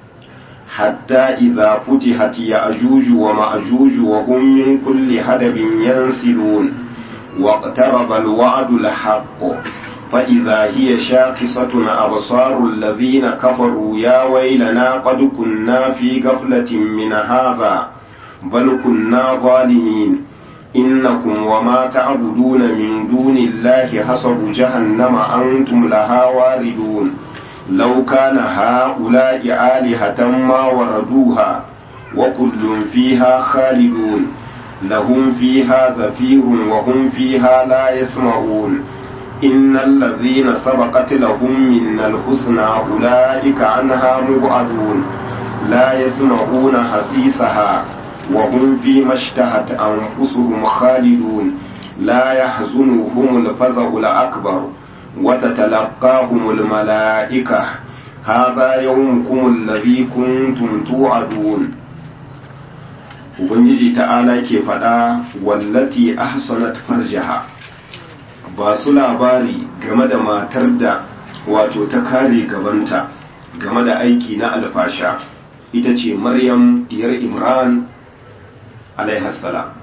حتى إذا فتحت يأجوج ومأجوج وهم من كل هدب ينسلون واقترب الوعد الحق فإذا هي شاخصة أبصار الذين كفروا يا ويلنا قد كنا في غفلة من هذا بل كنا ظالمين إنكم وما تعبدون من دون الله حسب جهنم أنتم لها واردون لو كان هؤلاء آلهة ما وردوها وكل فيها خالدون لهم فيها زفير وهم فيها لا يسمعون إن الذين سبقت لهم من الحسنى أولئك عنها مبعدون لا يسمعون حسيسها وهم فيما اشتهت أنفسهم خالدون لا يحزنهم الفزع الأكبر وتتلقاهم الملائكة هذا يومكم الذي كنتم توعدون Ubangiji ta'ala ke faɗa wallati ahsanat farjaha ba su labari game da matar da wato ta kare gabanta game da aiki na alfasha ita ce Maryam diyar Imran alaihassalam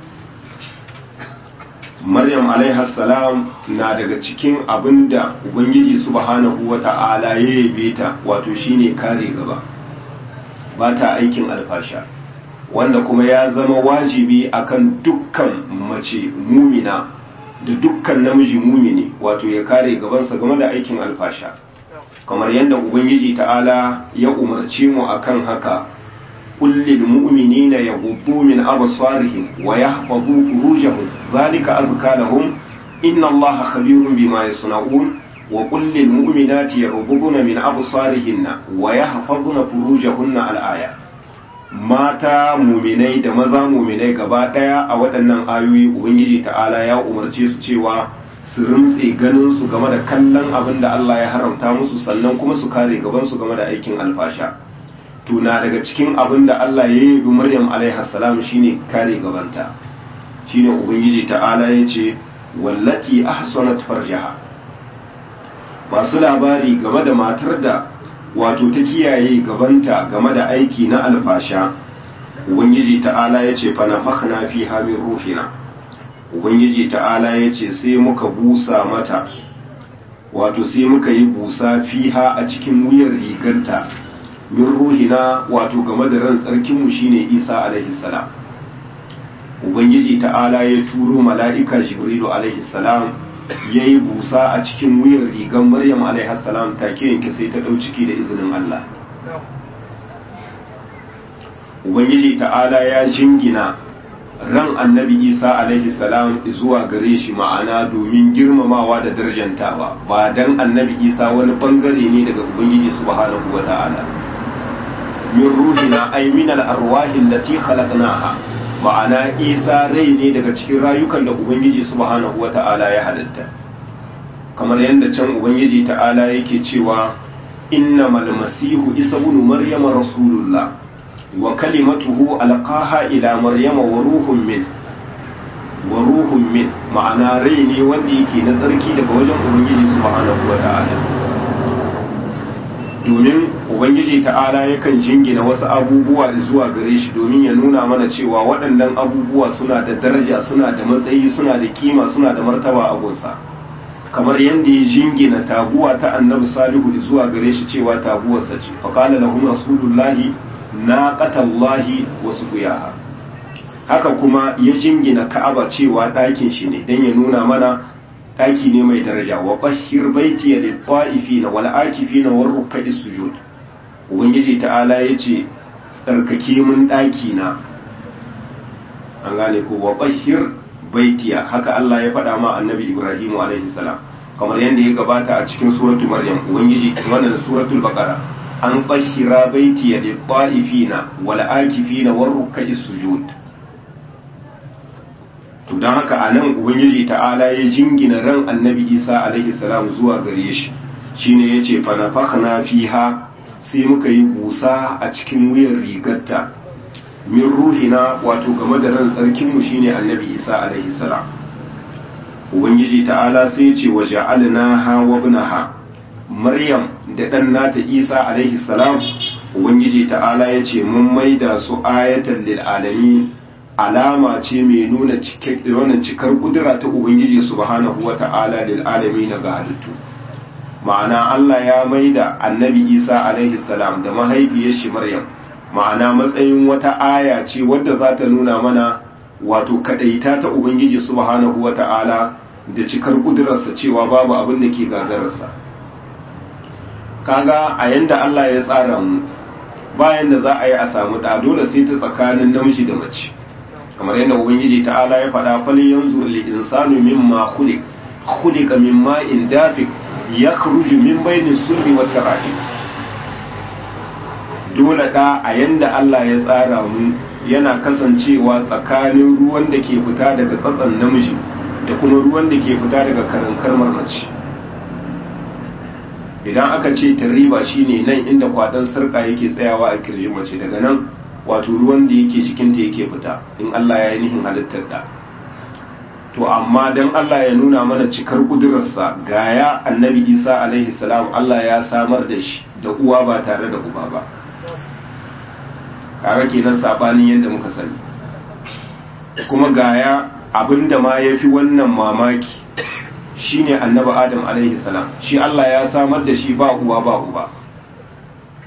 maryam alaihassalam na daga cikin abinda ubangiji subhanahu wata'ala ya yabe ta wato shine kare gaba ba ta aikin alfasha wanda kuma ya zama wajibi akan dukkan mace mumina da dukkan namiji mumini wato ya kare gabansa game da aikin alfasha kamar yadda ubangiji ta'ala ya umarce mu akan haka kullil mu'minina yaghuddu min absarihim wa yahfazu furujahum zalika azka lahum inna allaha khabirun bima yasna'un wa kullil mu'minati yaghudduna min absarihinna wa yahfazuna furujahunna al-aya mata muminai da maza muminai gaba daya a waɗannan ayoyi ubangiji ta'ala ya umarce su cewa su rintse ganin su game da kallon abin da Allah ya haramta musu sannan kuma su kare gaban su game da aikin alfasha tuna daga cikin abin da Allah ya yi bi Maryam alaiha salam shine kare gabanta shine ubangiji ta'ala ya ce wallati ahsanat farjaha masu labari game da matar da wato ta kiyaye gabanta game da aiki na alfasha ubangiji ta'ala ya ce fana fakna fi hamin ruhina ubangiji ta'ala ya ce sai muka busa mata wato sai muka yi busa fiha a cikin wuyar rigarta min ruhina wato game da ran tsarkinmu shine isa alaihi salam ubangiji ta'ala ya turo mala'ika jibrilu alaihi salam ya yi busa a cikin wuyan rigar maryam alaihassalam take yanke sai ta ɗau ciki da izinin Allah ubangiji ta'ala ya jingina ran annabi isa alaihissalam zuwa gare shi ma'ana domin girmamawa da darjantawa ba dan annabi isa wani bangare ne daga ubangiji subhanahu wa ta'ala min ruhina ay min al-arwahi allati khalaqnaha ma'ana isa rai ne daga cikin rayukan da ubangiji subhanahu wa ta'ala ya halitta kamar yadda can ubangiji ta'ala yake cewa innamal masihu isa ibn maryama rasulullah wa kalimatuhu alqaha ila maryama wa ruhun min wa ruhun min ma'ana rai ne wanda yake na tsarki daga wajen ubangiji subhanahu wa ta'ala domin ubangiji ta'ala yakan jingina wasu abubuwa zuwa gare shi domin ya nuna mana cewa waɗannan abubuwa suna da daraja suna da matsayi suna da kima suna da martaba a gunsa kamar yadda ya jingina taguwa ta annabi salihu zuwa gare shi cewa taguwarsa ce faƙala lahum rasulullahi naqatallahi wa suqiyaha haka kuma ya jingina ka'aba cewa ɗakin shi ne dan ya nuna mana ɗaki ne mai daraja wa bashir baiti ya litta'ifina wal akifina war ruk'i sujud ubangiji ta'ala yace tsarkake mun ɗaki na an gane ko wa bashir baitiya haka Allah ya faɗa ma annabi Ibrahim alaihi salam kamar yadda ya gabata a cikin suratul maryam ubangiji wannan suratul baqara an bashira baitiya litta'ifina wal akifina war ruk'i sujud to don haka a nan ubangiji ta'ala ya jingina ran annabi isa alaihi salam zuwa gare shi shine ya ce fanafakna fiha sai muka yi busa a cikin wuyan rigarta min ruhina wato game da ran tsarkinmu shine annabi isa alaihi salam ubangiji ta'ala sai ce wa ja'alnaha wa ibnaha maryam da dan nata isa alaihi salam ubangiji ta'ala ya ce mun maida su ayatan lil alamin alama ce mai nuna wannan cikar kudura ta ubangiji subhanahu wata'ala lil alamin ga halittu ma'ana Allah ya maida annabi Isa alaihi salam da mahaifiyar shi Maryam ma'ana matsayin wata aya ce wadda za ta nuna mana wato kadaita ta ubangiji subhanahu wata'ala da cikar kudurarsa cewa babu abin da ke gagararsa kaga a yanda Allah ya tsara mu bayan da za a yi a samu da dole sai ta tsakanin namiji da mace kamar yadda ubangiji ta'ala ya faɗa fali yanzu li insanu mimma khuliq khuliqa mimma in dafiq yakhruju min bayni sulbi wat tarahi dole da a yanda Allah ya tsara mu yana kasancewa tsakanin ruwan da ke fita daga tsatsan namiji da kuma ruwan da ke fita daga karankarmar mace idan aka ce tarriba shine nan inda kwadan sarka yake tsayawa a kirjin mace daga nan wato ruwan da yake jikinta yake fita in Allah ya yi nihin halittar da to amma dan Allah ya nuna mana cikar kudurarsa gaya annabi Isa alaihi salam Allah ya samar da shi da uwa ba tare da uba ba kaga kenan sabanin yadda muka sani kuma gaya abinda ma yafi wannan mamaki shine annabi Adam alaihi salam shi Allah ya samar da shi ba uwa ba uba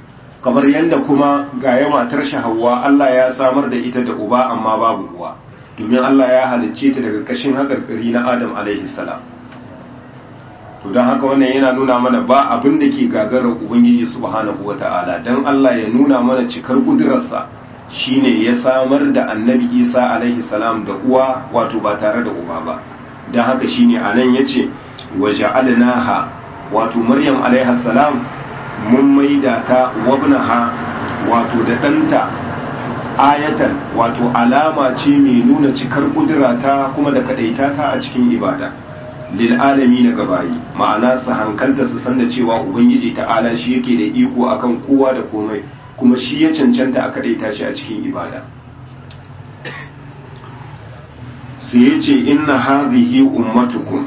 kamar yadda kuma ga ya matar Hauwa Allah ya samar da ita da uba amma babu uwa domin Allah ya halicce ta daga kashin haƙarƙari na Adam alaihi salam to don haka wannan yana nuna mana ba abin da ke gagarar ubangiji subhanahu wata'ala don Allah ya nuna mana cikar kudurarsa shine ya samar da annabi isa alaihi salam da uwa wato ba tare da uba ba don haka shine a nan ya ce waje alinaha wato maryam alaihi salam mun maida ta wabnaha wato da ɗanta ayatan wato alama ce mai nuna cikar kudurata kuma da kaɗaita ta a cikin ibada lil'alami na gabayi ma'ana su hankalta su san da cewa ubangiji ta'ala shi yake da iko akan kowa da komai kuma shi ya cancanta a kadaita shi a cikin ibada sai ya ce inna hadhihi ummatukum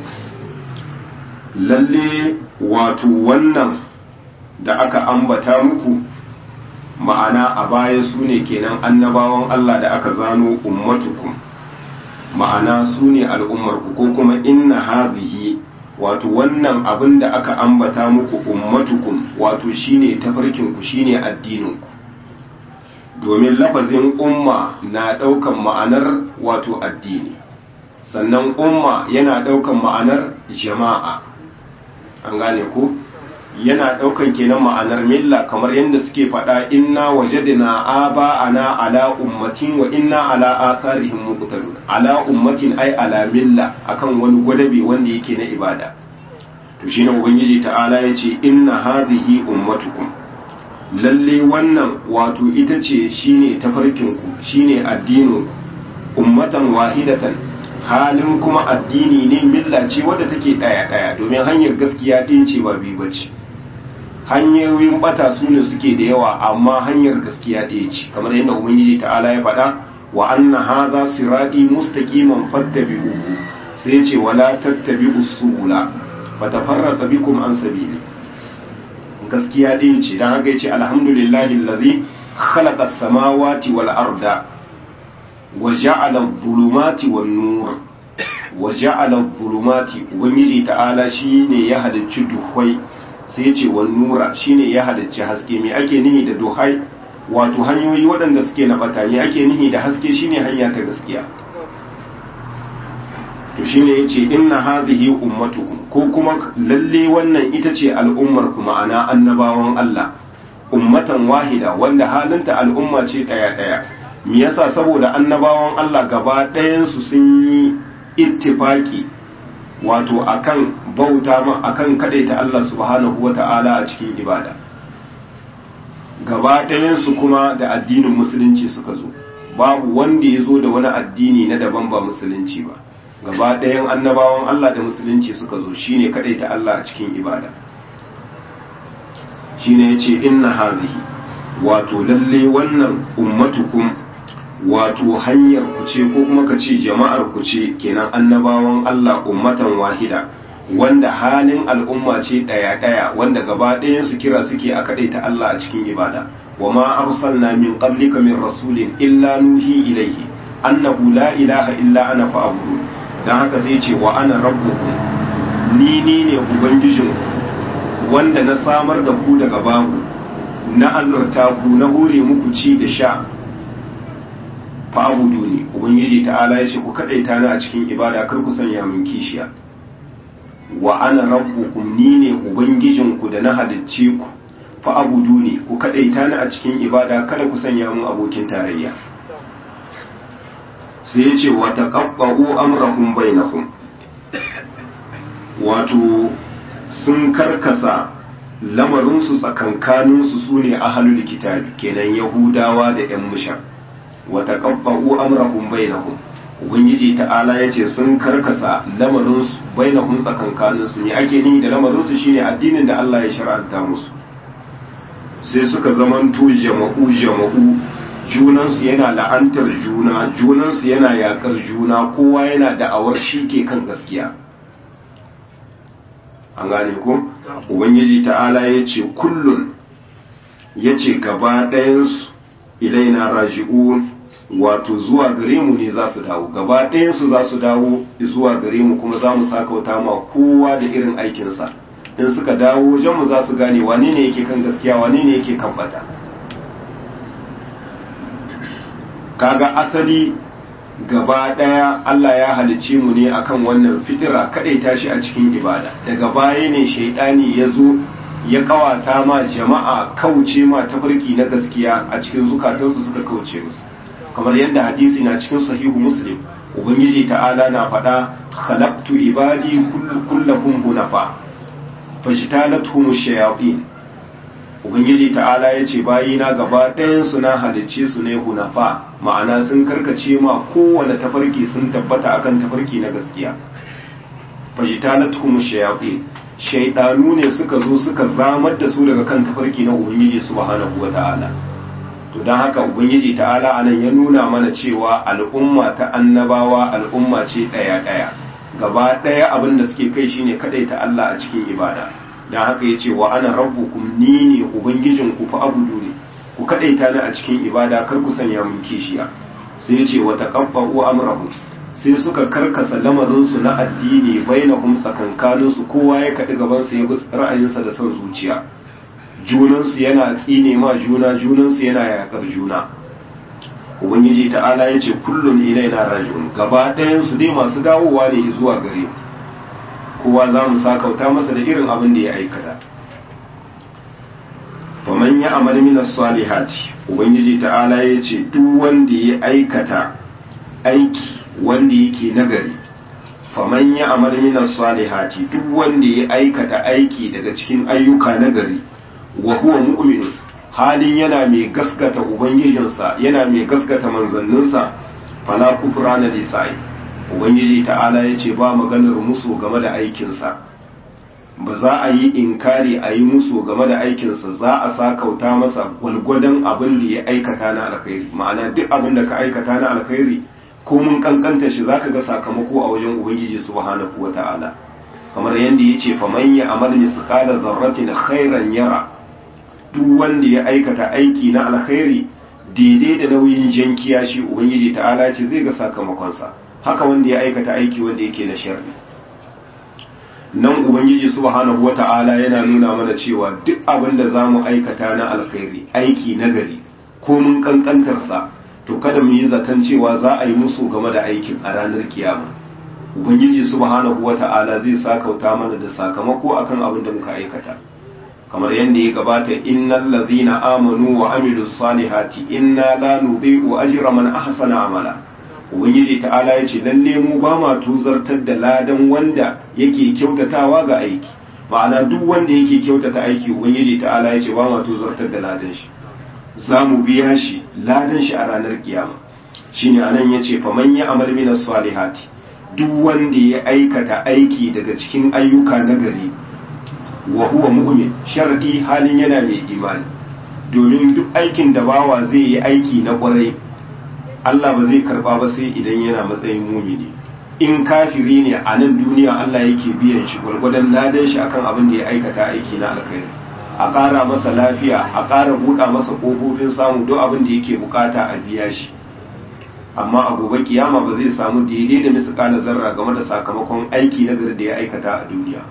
lalle wato wannan da aka ambata muku ma'ana a baya su ne kenan annabawan Allah da aka zano ummatukum ma'ana su ne al'ummarku ko kuma inna hadhihi wato wannan abin da aka ambata muku ummatukum wato shine tafarkinku shine addininku domin lafazin umma na ɗaukan ma'anar wato addini sannan umma yana ɗaukan ma'anar jama'a an gane ko yana ɗaukan kenan ma'anar milla kamar yadda suke faɗa inna wajadna aba'ana ala ummatin wa inna ala atharihim muqtadun ala ummatin ay ala milla akan wani gwadabe wanda yake na ibada to shine ubangiji ta'ala yace inna hadhihi ummatukum lalle wannan wato ita ce shine tafarkinku shine addinin ummatan wahidatan halin kuma addini ne milla ce wadda take daya daya domin hanyar gaskiya ɗin ce ba biyu bace hanyoyin bata su ne suke da yawa amma hanyar gaskiya ɗaya ce kamar yadda ubangiji ta'ala ya faɗa wa anna hadha sirati mustaqiman fattabi'uhu sai ce wala tattabi'us subula fatafarraqa bikum an sabili gaskiya ɗaya ce dan haka yace alhamdulillahi allazi khalaqa as-samawati wal arda wa ja'ala adh-dhulumati wan nur wa ja'ala adh-dhulumati ubangiji ta'ala shine ya halicci duhwai sai ce wa nura shine ya halicci haske me ake nihi da duhai wato hanyoyi waɗanda suke na bata me ake nihi da haske shine hanya ta gaskiya to shine yace inna hadhihi ummatukum ko kuma lalle wannan ita ce al'ummar ku ma'ana annabawan Allah ummatan wahida wanda halinta al'umma ce daya daya me yasa saboda annabawan Allah gaba ɗayan su sun yi ittifaki wato akan bauta ma akan kadaita Allah subhanahu wata'ala a cikin ibada gaba ɗayansu kuma da addinin musulunci suka zo babu wanda ya zo da wani addini na daban ba musulunci ba gaba ɗayan annabawan Allah da musulunci suka zo shine kadaita Allah a cikin ibada shine yace inna hazihi wato lalle wannan ummatukum wato hanyar ku ce ko kuma ka ce jama'ar ku ce kenan annabawan Allah ummatan wahida wanda halin al'umma ce ɗaya ɗaya wanda gaba ɗayan su kira suke a kaɗaita Allah a cikin ibada wa ma arsalna min qablika min rasulin illa nuhi ilaihi annahu la ilaha illa ana fa'budu dan haka sai ce wa ana rabbukum ni ni ne ubangijinku wanda na samar da ku daga babu na azurta ku na hore muku ci da sha fa'abudu ne ubangiji ta'ala ya ce ku kadaita ni a cikin ibada kar ku sanya min kishiya wa ana rabbukum ni ne ubangijinku da na halicce ku fa'abudu ne ku kadaita ni a cikin ibada kada ku sanya min abokin tarayya sai ya ce wa taqabba'u amrahum bainahum wato sun karkasa lamarinsu tsakankaninsu su ne ahalul kitabi kenan yahudawa da 'yan mushar wata ƙabba'u amrahum bainahum ubangiji ta'ala ya ce sun karkasa lamarinsu bainahum tsakankaninsu ne ake ni da lamarinsu shine addinin da Allah ya shar'anta musu sai suka zamanto jama'u jama'u junansu yana la'antar juna junansu yana yakar juna kowa yana da'awar shi ke kan gaskiya an gane ko ubangiji ta'ala ya ce kullun ya ce gaba ɗayansu ilaina raji'un wato zuwa gare mu ne za su dawo gaba ɗayansu za su dawo zuwa gare mu kuma za mu sakauta ma kowa da irin aikinsa in suka dawo wajen mu za su gane wane ne yake kan gaskiya wane ne yake kan bata kaga asali gaba ɗaya Allah ya halicce mu ne akan wannan fitira kadai tashi a cikin ibada daga baya ne shaidani ya zo ya kawata ma jama'a kauce ma tafarki na gaskiya a cikin zukatansu suka kauce musu kamar yadda hadisi na cikin sahihu muslim ubangiji ta'ala na faɗa khalaqtu ibadi kullahum hunafa fajtalathum shayatin ubangiji ta'ala ya ce bayina gaba ɗayansu na halicce su ne hunafa ma'ana sun karkace ma kowane tafarki sun tabbata akan tafarki na gaskiya fajtalathum shayatin shaidanu ne suka zo suka zamar da su daga kan tafarki na ubangiji subhanahu wata'ala to don haka ubangiji ta'ala anan ya nuna mana cewa al'umma ta annabawa al'umma ce ɗaya ɗaya gaba ɗaya abin da suke kai shine kadai ta Allah a cikin ibada don haka ya ce wa ana rabbukum ni ne ubangijinku fa abudu ne ku kadai ta ni a cikin ibada kar ku sanya mun kishiya sai ya ce wa taqabbu amrahu sai suka karkasa lamarinsu na addini bainahum tsakankaninsu kowa ya kaɗi gabansa ya bi ra'ayinsa da son zuciya junansu yana tsine ma juna junansu yana yakar juna ubangiji ta'ala ya ce kullum ilaina raji'un gaba ɗayansu dai masu dawowa ne zuwa gare kowa za mu sakauta masa da irin abin da ya aikata faman ya amal min salihati ubangiji ta'ala ya ce duk wanda ya aikata aiki wanda yake nagari faman ya amal minas salihati duk wanda ya aikata aiki daga cikin ayyuka nagari wa huwa mu'min halin yana mai gaskata ubangijinsa yana mai gaskata manzanninsa fala kufrana lisai ubangiji ta'ala yace ba maganar musu game da aikinsa ba za a yi inkari a yi musu game da aikinsa za a sakauta masa gwalgwadon abin da ya aikata na alkhairi ma'ana duk abin da ka aikata na alkhairi ko mun kankanta shi zaka ga sakamako a wajen ubangiji subhanahu wata'ala kamar yadda yace fa man ya amal misqala dharratin khairan yara duk wanda ya aikata aiki na alkhairi daidai da nauyin jankiya shi ubangiji ta'ala ce zai ga sakamakon sa haka wanda ya aikata aiki wanda yake na sharri nan ubangiji subhanahu wata'ala yana nuna mana cewa duk abin da zamu aikata na alkhairi aiki nagari ko mun kankantar sa to kada mu yi zaton cewa za a yi musu game da aikin a ranar kiyama ubangiji subhanahu wata'ala zai sakauta mana da sakamako akan abin da muka aikata kamar yadda ya gabata innal ladhina amanu wa amilus salihati inna la nudhi'u ajra man ahsana amala ubangiji ta'ala yace lalle mu ba ma tuzartar da ladan wanda yake kyautatawa ga aiki ma'ana duk wanda yake kyautata aiki ubangiji ta'ala yace ba ma tuzartar da ladan shi za mu biya shi ladan shi a ranar kiyama shine anan yace faman ya amal minas salihati duk wanda ya aikata aiki daga cikin ayyuka nagari wa huwa mu'min sharadi halin yana mai imani domin duk aikin da bawa zai yi aiki na kwarai Allah ba zai karba ba sai idan yana matsayin mumini in kafiri ne a nan duniya Allah yake biyan shi gwargwadon ladan shi akan abin da ya aikata aiki na alkhairi a ƙara masa lafiya a ƙara buɗa masa ƙofofin samu duk abin da yake bukata a biya shi amma a gobe kiyama ba zai samu daidai da misƙala zarra game da sakamakon aiki na gari da ya aikata a duniya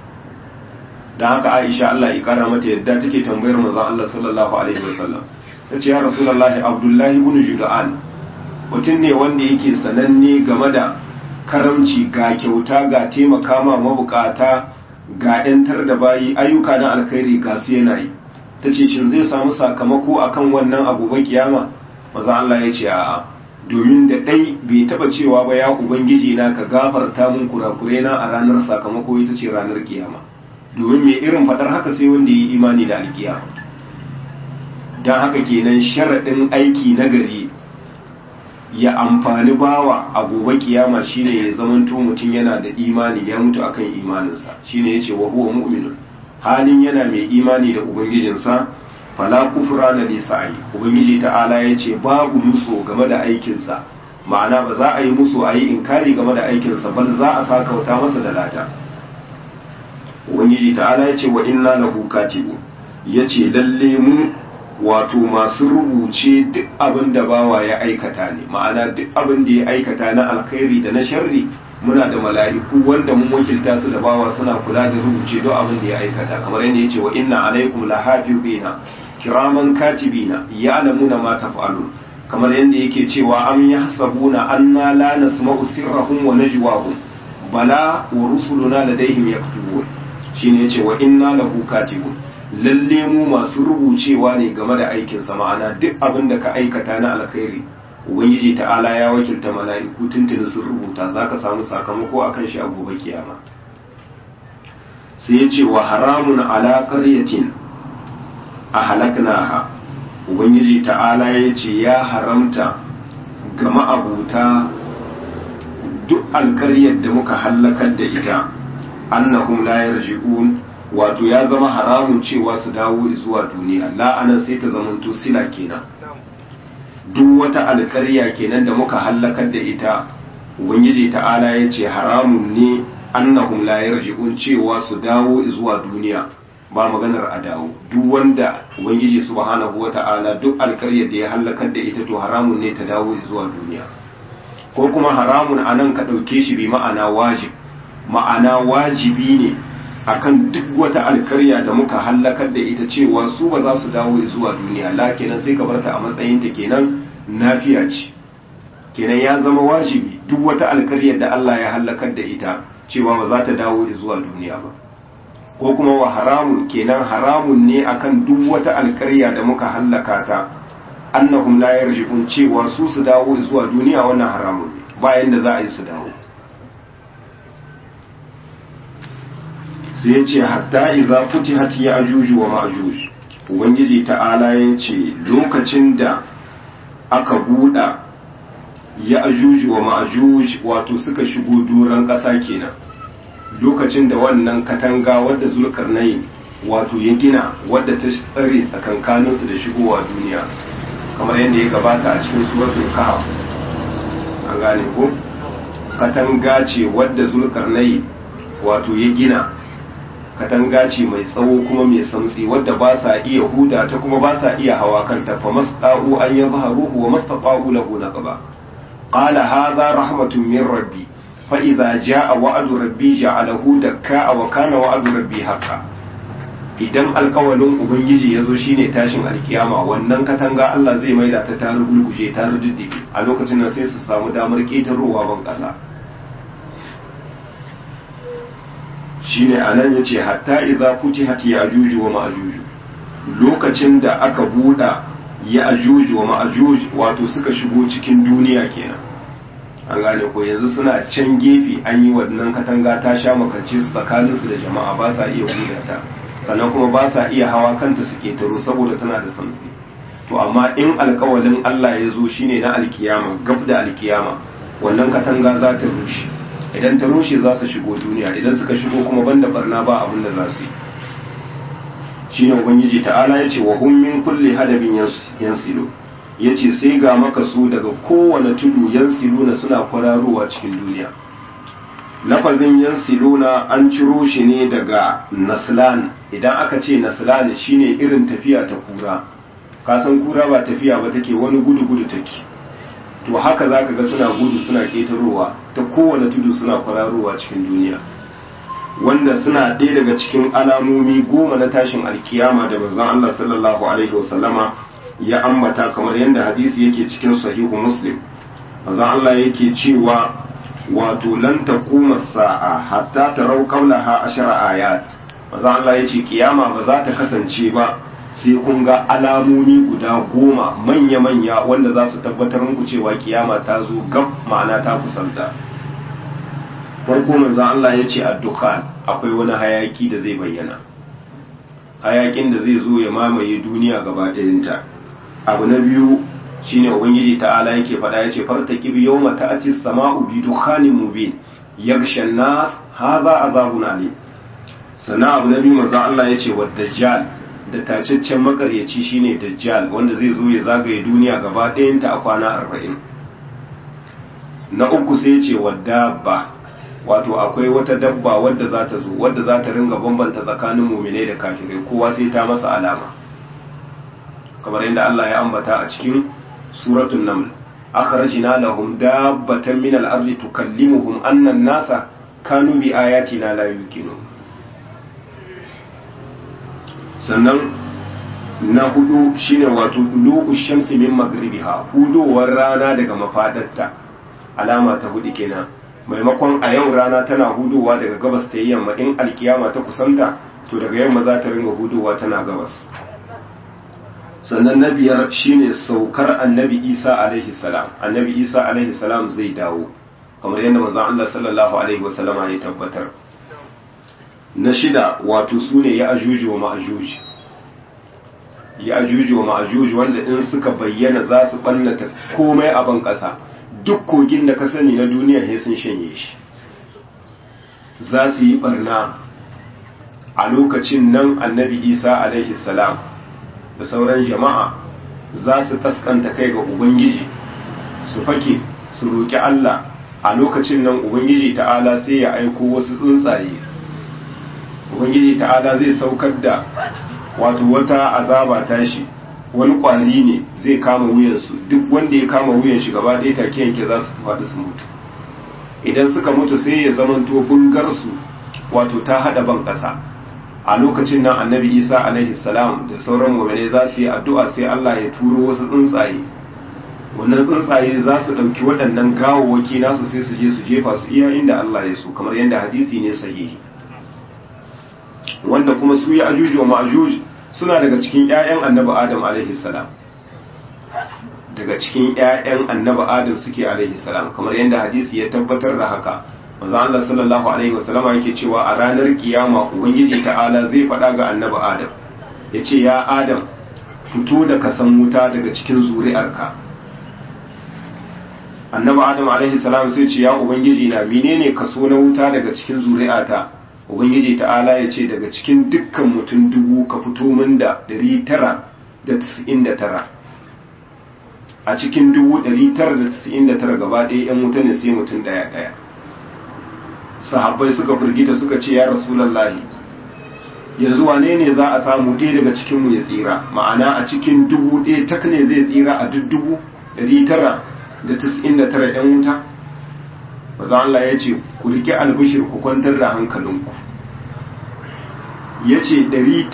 don haka aisha Allah ya ƙara mata yadda take tambayar manzon Allah sallallahu alaihi wasallam ta ce ya rasulullahi abdullahi ibn juda'an mutum ne wanda yake sananne game da karamci ga kyauta ga taimaka ma mabukata ga ‘yantar da bayi ayyuka na alkhairi ga su yana yi ta ce shin zai samu sakamako akan wannan abubuwan kiyama maza Allah ya ce a'a domin da ɗai bai taɓa cewa ba ya ubangiji na ka gafarta mun kurakure na a ranar sakamako ita ce ranar kiyama domin mai irin faɗar haka sai wanda ya yi imani da alkiyama don haka kenan sharaɗin aiki nagari ya amfani bawa a gobe kiyama shine ya zamanto mutum yana da imani ya mutu akan imaninsa shine yace wa huwa mu'minun halin yana mai imani da ubangijinsa fala kufrana li sa'i ubangiji ta'ala yace babu musu game da aikinsa ma'ana ba za a yi musu a yi inkari game da aikinsa bal za a sakauta masa da lada ubangiji ta'ala yace wa inna lahu katibu yace lalle mu wato masu rubuce duk abin da bawa ya aikata ne ma'ana duk abin da ya aikata na alkhairi da na sharri muna da mala'iku wanda mun wakilta su da bawa suna kula da rubuce duk abin da ya aikata kamar yadda yace wa inna alaikum lahafizina kiraman katibina ya'lamuna ma taf'alun kamar yadda yake cewa am yahsabuna anna la nasma'u sirrahum wa najwahum bala wa rusuluna ladaihim yaktubun shine yace wa inna lahu katibun lalle mu masu rubucewa ne game da aikin sa ma'ana duk abin da ka aikata na alkhairi ubangiji ta'ala ya wakilta mala'iku tuntuni sun rubuta zaka samu sakamako akan shi a gobe kiyama sai yace wa haramun ala qaryatin ahlaknaha ubangiji ta'ala yace ya haramta ga ma'abuta duk alkaryar da muka hallakar da ita annahum la yarji'un wato ya zama haramun cewa su dawo zuwa duniya la'anan sai ta zamanto sila kenan duk wata alkarya kenan da muka hallakar da ita ubangiji ta'ala ya ce haramun ne annahum la yarji'un cewa su dawo zuwa duniya ba maganar a dawo duk wanda ubangiji subhanahu wata'ala duk alkaryar da ya hallakar da ita to haramun ne ta dawo zuwa duniya ko kuma haramun anan ka ɗauke shi bi ma'ana wajib ma'ana wajibi ne akan duk wata alkarya da muka hallakar da ita cewa su ba za su dawo zuwa duniya la kenan sai ka barta a matsayin ta kenan nafiya ce kenan ya zama wajibi duk wata alkaryar da Allah ya hallakar da ita cewa ba za ta dawo zuwa duniya ba ko kuma wa haramun kenan haramun ne akan duk wata alkarya da muka hallaka ta annahum la yarji'un cewa su su dawo zuwa duniya wannan haramun ne bayan da za a yi su dawo sai ya ce hatta idza futihat ya'juj wa ma'juj ubangiji ta'ala ya ce lokacin da aka buɗa ya'juj wa ma'juj wato suka shigo doron ƙasa kenan lokacin da wannan katanga wadda zulkarnain wato ya gina wadda ta tsare tsakankaninsu da shigowa duniya kamar yadda ya gabata a cikin suratul kahf an gane ko katanga ce wadda zulkarnain wato ya gina katanga ce mai tsawo kuma mai samtsi wadda ba sa iya huda ta kuma ba sa iya hawa kanta fa masta'u an yadhharuhu wa mastata'u lahu naqaba qala hadha rahmatun min rabbi fa idza jaa wa'du rabbi ja'alahu dakka wa kana wa'du rabbi haqqan idan alkawalin ubangiji ya zo shine tashin alkiyama wannan katanga Allah zai maida ta ta rugulguje ta rujuddige a lokacin nan sai su samu damar ƙetarowa ban ƙasa shine anan yace hatta idza futihat ya'juj wa ma'juj lokacin da aka buɗa ya'juj wa ma'juj wato suka shigo cikin duniya kenan an gane ko yanzu suna can gefe an yi wannan katanga ta sha makance su tsakaninsu da jama'a ba sa iya buɗe ta sannan kuma ba sa iya hawa kanta su ketaro saboda tana da samsi to amma in alkawalin Allah ya zo shine na alkiyama gab da alkiyama wannan katanga za ta rushe idan ta rushe za su shigo duniya idan suka shigo kuma banda barna ba abin da za su yi shine ubangiji ta'ala ya ce wa hum min kulli hadabin yansilu ya ce sai ga maka su daga kowane tudu yansiluna suna kwararowa cikin duniya lafazin yansiluna an ciro shi ne daga naslan idan aka ce naslan shine irin tafiya ta kura kasan kura ba tafiya ba take wani gudu gudu take to haka zaka ga suna gudu suna ketarowa ta kowane tudu suna kwararowa cikin duniya wanda suna ɗaya daga cikin alamomi goma na tashin alkiyama da manzon Allah sallallahu alaihi wasallama ya ambata kamar yadda hadisi yake cikin sahihu muslim manzon Allah yake cewa wato lan taquma sa'a hatta tarau qablaha ashara ayat manzon Allah yace kiyama ba za ta kasance ba sai kun ga alamomi guda goma manya-manya wanda za su tabbatar muku cewa kiyama ta zo gab ma'ana ta kusanta farko manzo Allah ya ce addukhan akwai wani hayaki da zai bayyana hayakin da zai zo ya mamaye duniya gaba ɗayanta abu na biyu shine ubangiji ta'ala yake faɗa yace fartaqib yawma ta'ati as-sama'u bi dukhanin mubin yaghsha an-nas hadha azabun alim sannan abu na biyu manzo Allah yace wa dajjal da tacaccen makaryaci shine dajjal wanda zai zo ya zagaye duniya gaba ɗayanta a kwana arba'in na uku sai ce wa dabba wato akwai wata dabba wadda za ta zo wadda za ta ringa bambanta tsakanin muminai da kafirai kowa sai ta masa alama kamar yadda Allah ya ambata a cikin suratul naml akhrajna lahum dabbatan min al-ardi tukallimuhum anna an-nasa kanu bi ayatina la yuqinun sannan na hudu shine wato dulu shamsi min magribiha hudowar rana daga mafadarta alama ta hudu kenan maimakon a yau rana tana hudowa daga gabas ta yi yamma in alkiyama ta kusanta to daga yamma za ta ringa hudowa tana gabas sannan na biyar shine saukar annabi isa alaihi salam annabi isa alaihi salam zai dawo kamar yadda manzon Allah sallallahu alaihi wasallama ya tabbatar na shida wato sune ya ajuju wa ma'ajuj ya ajuju wa ma'ajuj wanda in suka bayyana za su bannata komai a ban kasa duk kogin da ka sani na duniya sai sun shanye shi za su yi barna a lokacin nan annabi isa alaihi salam da sauran jama'a za su kaskanta kai ga ubangiji su fake su roƙi allah a lokacin nan ubangiji ta'ala sai ya aiko wasu tsuntsaye ubangiji ta'ala zai saukar da wato wata azaba tashi wani kwari ne zai kama wuyansu duk wanda ya kama wuyan shi gaba ɗaya take yanke za su faɗi su mutu idan suka mutu sai ya zamanto bungarsu wato ta haɗa ban ƙasa a lokacin nan annabi isa alaihi salam da sauran mu'mini za su yi addu'a sai allah ya turo wasu tsuntsaye wannan tsuntsaye za su ɗauki waɗannan gawawwaki nasu sai su je su jefa su iya inda allah ya so kamar yadda hadisi ne sahihi wanda kuma su ya ajuju wa ma'ajuj suna daga cikin 'ya'yan annabi adam alaihi salam daga cikin 'ya'yan annabi adam suke alaihi salam kamar yadda hadisi ya tabbatar da haka manzo Allah sallallahu alaihi wasallama yake cewa a ranar kiyama ubangiji ta'ala zai faɗa ga annabi adam yace ya adam fito da kasan wuta daga cikin zuri'arka annabi adam alaihi salam sai ce ya ubangiji na menene kaso na wuta daga cikin zuri'ata ubangiji ta'ala ya ce daga cikin dukkan mutum dubu ka fito min da ɗari tara da tisa'in da tara a cikin dubu ɗari tara da tisa'in da tara gaba ɗaya yan wuta ne sai mutum ɗaya ɗaya sahabbai suka firgita suka ce ya rasulallahi yanzu wane ne za a samu ɗaya daga cikinmu ya tsira ma'ana a cikin dubu ɗaya tak ne zai tsira a duk dubu ɗari tara da tisa'in da tara yan wuta maza Allah ya ce ku rike albishir ku kwantar da hankalinku ya ce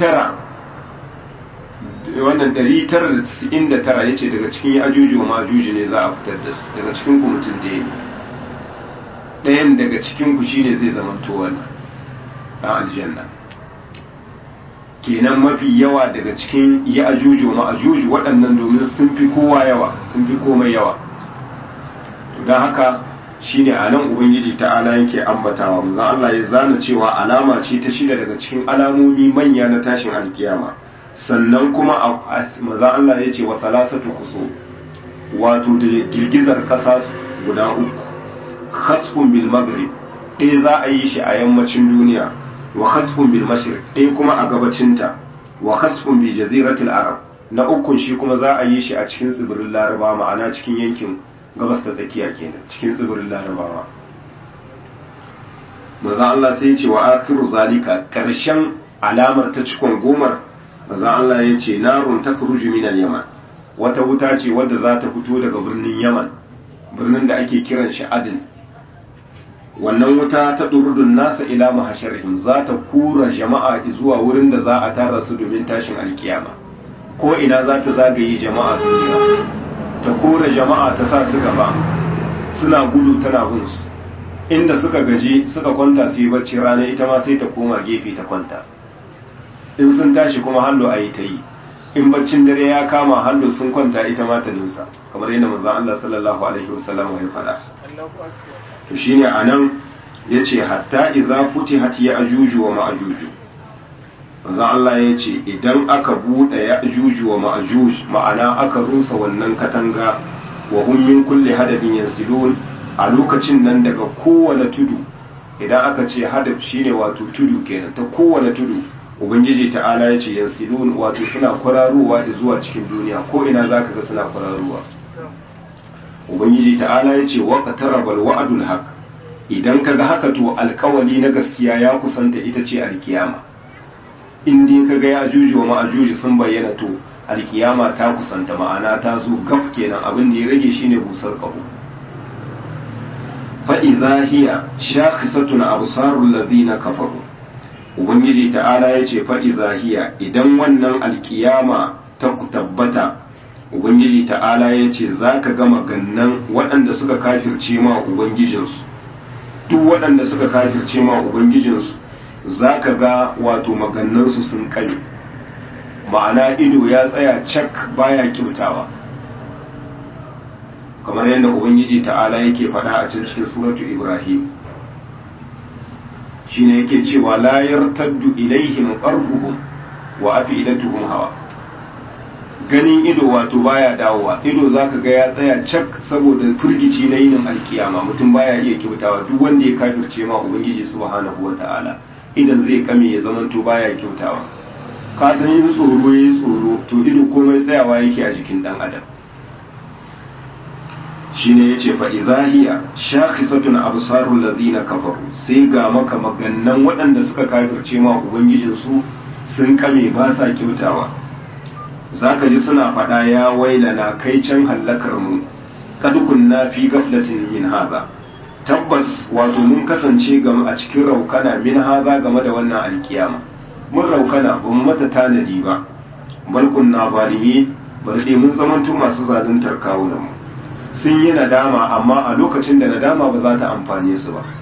wannan 999 ya ce daga cikin ajuji wa majuji ne za a fitar da su daga cikin ku mutum da ya ɗayan daga cikin ku shine zai zama wannan a aljanna kenan mafi yawa daga cikin ya ajuji wa ma'ajuji waɗannan domin sun fi kowa yawa sun fi komai yawa don haka shine a nan ubangiji ta'ala yake ambatawa manzon Allah ya zana cewa alama ce ta shida daga cikin alamomi manya na tashin alkiyama sannan kuma manzon Allah ya ce wa salasatu kuso wato da girgizar kasa guda uku khasfun bil maghrib ɗaya za a yi shi a yammacin duniya wa khasfun bil mashriq ɗaya kuma a gabacinta wa khasfun bi jaziratil arab na ukun shi kuma za a yi shi a cikin tsibirin laraba ma'ana cikin yankin gabas ta tsakiya kenan cikin tsibirin larabawa maza Allah sai ya ce wa akiru zalika karshen alamar ta cikon gomar maza Allah ya ce narun ta kuruju minal yaman wata wuta ce wadda za ta fito daga birnin yaman birnin da ake kiran shi adin wannan wuta ta ɗurdun nasa ila mahasharihim za ta kura jama'a zuwa wurin da za a tara su domin tashin alkiyama ko ina za ta zagaye jama'a duniya ta kora jama'a ta sa su gaba suna gudu tana bin su inda suka gaji suka kwanta su yi bacci rana ita ma sai ta koma gefe ta kwanta in sun tashi kuma hallo a yi ta yi in baccin dare ya kama hallo sun kwanta ita ma ta nusa kamar yadda manzo Allah sallallahu alaihi wasallam ya faɗa to shine anan yace hatta idza futihat ya ajuju wa ma'ajuju manzo Allah ya ce idan aka buɗe ya ajuju wa ma'ajuj ma'ana aka rusa wannan katanga wa hum min kulli hadabin yansilun a lokacin nan daga kowane tudu idan aka ce hadab shine wato tudu kenan ta kowane tudu ubangiji ta'ala ya ce yansilun wato suna kwararowa da zuwa cikin duniya ko ina zaka ga suna kwararowa ubangiji ta'ala ya ce wa qatarabal wa'dul haq idan kaga haka to alkawali na gaskiya ya kusanta ita ce alkiyama in dai kaga ya ajuji wa ma'ajuji sun bayyana to alkiyama ta kusanta ma'ana ta zo gaf kenan abin da ya rage shine busar kaho fa idza hiya shakhisatun absarul ladina kafaru ubangiji ta'ala ya ce faɗi zahiya idan wannan alkiyama ta tabbata ubangiji ta'ala ya ce za ka gama gannan waɗanda suka kafirce ma ubangijinsu duk waɗanda suka kafirce ma ubangijinsu za ka ga wato magannansu sun kame ma'ana ido ya tsaya cak baya kyautawa kamar yadda ubangiji ta'ala yake faɗa a can cikin suratu ibrahim shine yake cewa la yartaddu ilaihim qarfuhum wa afidatuhum hawa ganin ido wato baya dawowa ido zaka ga ya tsaya cak saboda furgici na yinin alkiyama mutum baya iya kyautawa duk wanda ya kafirce ma ubangiji subhanahu wata'ala idan zai kame ya zamanto baya kyautawa ka san yin tsoro yayi tsoro to ido komai tsayawa yake a jikin dan adam shine yace fa idahiya shakhisatun absarul ladina kafaru sai ga maka magannan waɗanda suka kafirce ma ubangijin su sun kame ba sa kyautawa zaka ji suna faɗa ya wailana kai can hallakar mu kad kunna fi gaflatin min hadha tabbas wato mun kasance game a cikin raukana min hadha game da wannan alkiyama mun raukana ba mu mata tanadi ba bal kunna zalimi bar dai mun zamanto masu zaluntar kawunan mu sun yi nadama amma a lokacin da nadama ba za ta amfane su ba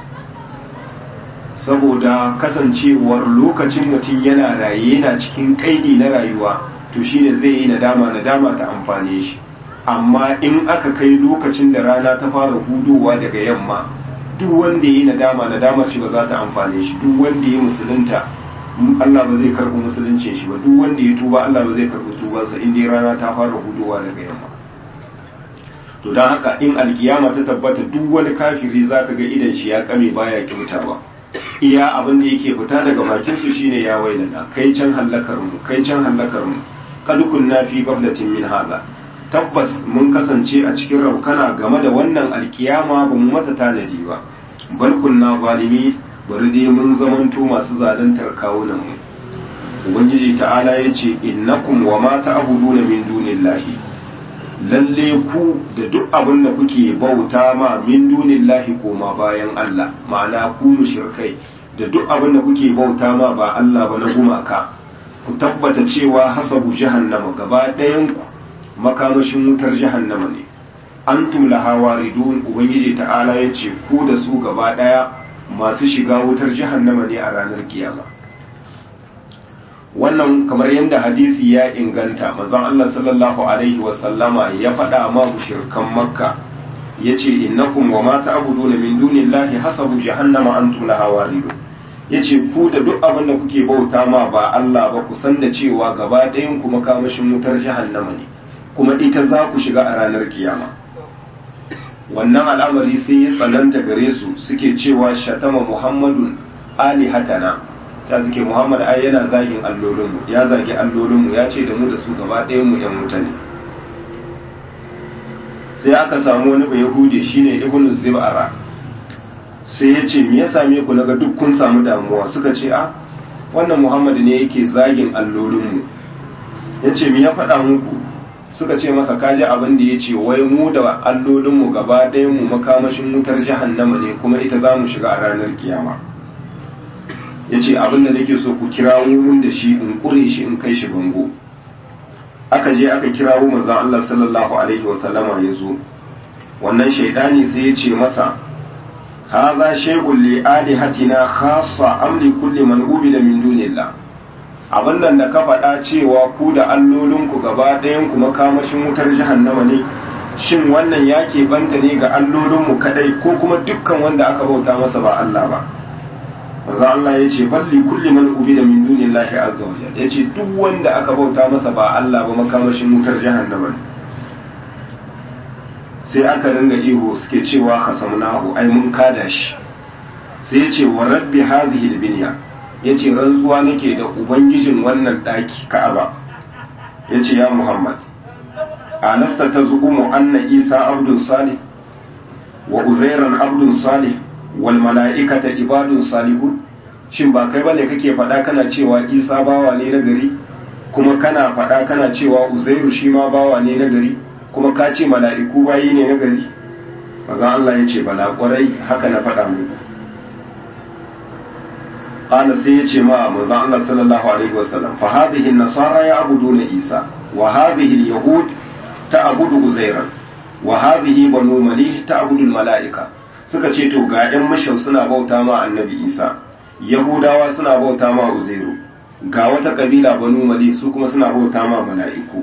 saboda kasancewar lokacin mutum yana raye yana cikin kaidi na rayuwa to shine zai yi nadama nadama ta amfane shi amma in aka kai lokacin da rana ta fara hudowa daga yamma duk wanda ya yi nadama nadamar shi ba za ta amfane shi duk wanda ya musulunta Allah ba zai karɓi musuluncin shi ba duk wanda ya tuba Allah ba zai karɓi tubansa in dai rana ta fara hudowa daga yamma to don haka in alkiyama ta tabbata duk wani kafiri zaka ga idan shi ya kame baya kyautawa iya abin da yake fita daga bakin su shine ya wailana kai can hallakar mu kai can hallakar mu kad kunna fi qablatin min hadha tabbas mun kasance a cikin raukana game da wannan alkiyama ba mu mata tanadi ba bal kunna zalimi bari dai mun zamanto masu zaluntar kawunan mu ubangiji ta'ala yace innakum wa ma ta'buduna min dunillahi lalle ku da duk abin da kuke bauta ma min dunillahi koma bayan Allah ma'ana ku mushrikai da duk abin da kuke bauta ma ba Allah ba na gumaka ku tabbata cewa hasabu jahannama gaba ɗayan ku makamashin wutar jahannama ne antum laha waridun ubangiji ta'ala yace ku da su gaba ɗaya masu shiga wutar jahannama ne a ranar kiyama wannan kamar yadda hadisi ya inganta manzon Allah sallallahu alaihi wasallama ya faɗa ma mushrikan makka yace innakum wa ma ta'buduna min dunillahi hasabu jahannama antum laha waridun yace ku da duk abin da kuke bauta ma ba Allah ba ku san da cewa gaba ɗayan ku makamashin wutar jahannama ne kuma ita za ku shiga a ranar kiyama wannan al'amari sai ya tsananta gare su suke cewa shatama muhammadun alihatana ta suke muhammad ai yana zagin allolinmu ya zagi allolinmu ya ce da mu da su gaba ɗayan mu yan wuta ne sai aka samu wani bai yahudi shine ibn zibara sai ya ce me ya same ku naga duk kun samu damuwa suka ce a wannan muhammad ne yake zagin allolinmu ya ce me ya faɗa muku suka ce masa kaji abin da ya ce wai mu da allolinmu gaba ɗayan mu makamashin wutar jahannama ne kuma ita za mu shiga a ranar kiyama ya ce abin da nake so ku kirawo mun da shi in kure shi in kai shi bango aka je aka kirawo manzon Allah sallallahu alaihi wa sallama ya zo wannan shaidani sai ya ce masa hadha shay'un li alihatina khassa am li kulli man ubida min dunillah abin nan da ka faɗa cewa ku da allolinku gaba ɗayan ku makamashin wutar jahannama ne shin wannan ya banta ne ga allolinmu kadai ko kuma dukkan wanda aka bauta masa ba Allah ba manzo Allah ya ce balli kulli man ubida min dunillahi azza wa jalla yace duk wanda aka bauta masa ba Allah ba makamashin wutar jahannama ne sai aka ringa ihu suke cewa kasamnahu ai mun kada shi sai yace wa rabbi hadhihi albinya yace rantsuwa nake da ubangijin wannan daki Ka'aba yace ya Muhammad alasta tazumu anna Isa abdun salih wa Uzairan abdun salih wal mala'ikata ibadun salihun shin ba kai bane kake faɗa kana cewa Isa bawa ne na gari kuma kana faɗa kana cewa Uzairu shi ma bawa ne na gari kuma ka ce mala'iku bayi ne na gari maza Allah ya ce bala kwarai haka na faɗa muku qala sai ya ce ma manzo Allah sallallahu alaihi wasallam fa hadhihi an-nasara ya'buduna Isa wa hadhihi al-yahud ta'budu Uzairan wa hadhihi banu malih ta'budu al-mala'ika suka ce to ga ɗan mashau suna bauta ma annabi Isa yahudawa suna bauta ma Uzairu ga wata kabila banu malih su kuma suna bauta ma mala'iku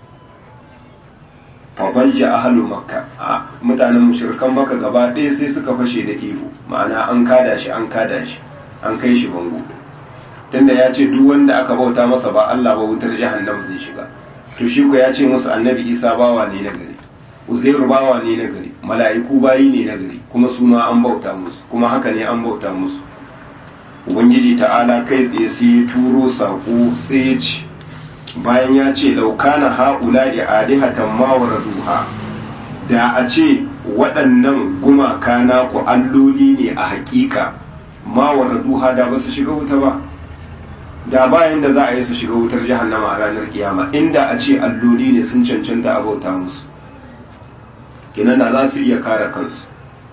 fabajja ahalu makka a mutanen mushrikan makka gaba ɗaya sai suka fashe da ihu ma'ana an kada shi an kada shi an kai shi bango tunda ya ce duk wanda aka bauta masa ba Allah ba wutar jahannam zai shiga to shi ko ya ce musu annabi Isa bawa ne na gari Uzairu bawa ne na gari mala'iku bayi ne na gari kuma su ma an bauta musu kuma haka ne an bauta musu ubangiji ta'ala kai tsaye sai ya turo sako sai ya ce bayan ya ce laukana haƙula da alihatan mawara duha da a ce waɗannan gumaka na ku alloli ne a haƙiƙa mawara duha da ba su shiga wuta ba da bayan da za a yi su shiga wutar jahannama a ranar kiyama inda a ce alloli ne sun cancanta a bauta musu kinan da za su iya kare kansu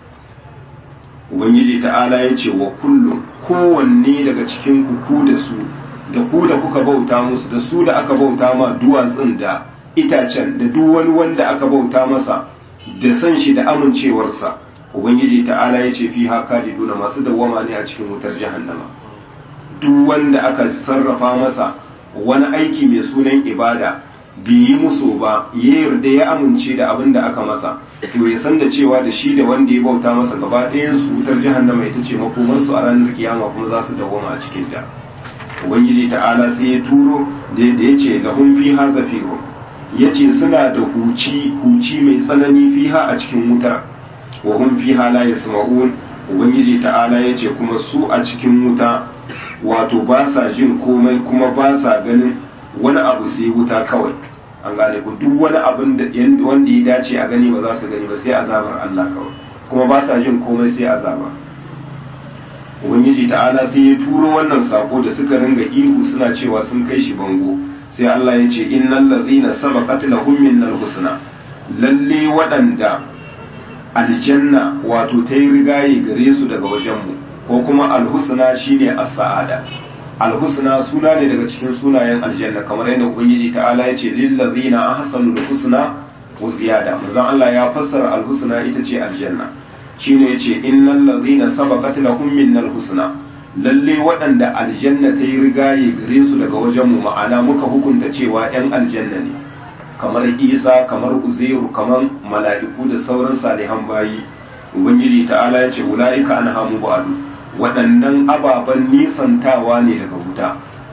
ubangiji ta'ala ya ce wa kullum kowanne daga cikin ku da su da ku da kuka bauta musu da su da aka bauta ma duwatsun da itacen da duk wani wanda aka bauta masa da san shi da amincewarsa ubangiji ta'ala ya ce fi haka duna masu dawwama ne a cikin wutar jahannama duk wanda aka sarrafa masa wani aiki mai sunan ibada bai yi musu ba ya yarda ya amince da abin da aka masa to ya san da cewa da shi da wanda ya bauta masa gaba ɗayan su wutar jahannama ita ce makomarsu a ranar kiyama kuma za su dawwama a cikin ta ubangiji ta'ala sai ya turo da ya ce lahum fiha zafiru ya ce suna da huci huci mai tsanani fiha a cikin wutar wa hum fiha la yasma'un ubangiji ta'ala ya ce kuma su a cikin wuta wato ba sa jin komai kuma ba sa ganin wani abu sai wuta kawai an gane ku duk wani abin da wanda ya dace a gani ba za su gani ba sai azabar Allah kawai kuma ba sa jin komai sai azaba ubangiji ta'ala sai ya turo wannan sako da suka ringa ihu suna cewa sun kai shi bango sai Allah ya ce innal ladzina sabaqat lahum minnal husna lalle waɗanda aljanna wato ta yi rigaye gare su daga wajenmu ko kuma alhusna shine as-sa'ada alhusna suna ne daga cikin sunayen aljanna kamar yadda ubangiji ta'ala ya ce lil ladzina ahsanu husna wa ziyada manzon Allah ya fassara alhusna ita ce aljanna shine yace innal ladzina sabaqat lahum minnal husna lalle waɗanda aljanna ta yi rigaye gare su daga wajen mu ma'ana muka hukunta cewa yan aljanna ne kamar Isa kamar Uzairu kamar mala'iku da sauran salihan bayi ubangiji ta'ala yace ulaika anhamu ba'du waɗannan ababen nisantawa ne daga wuta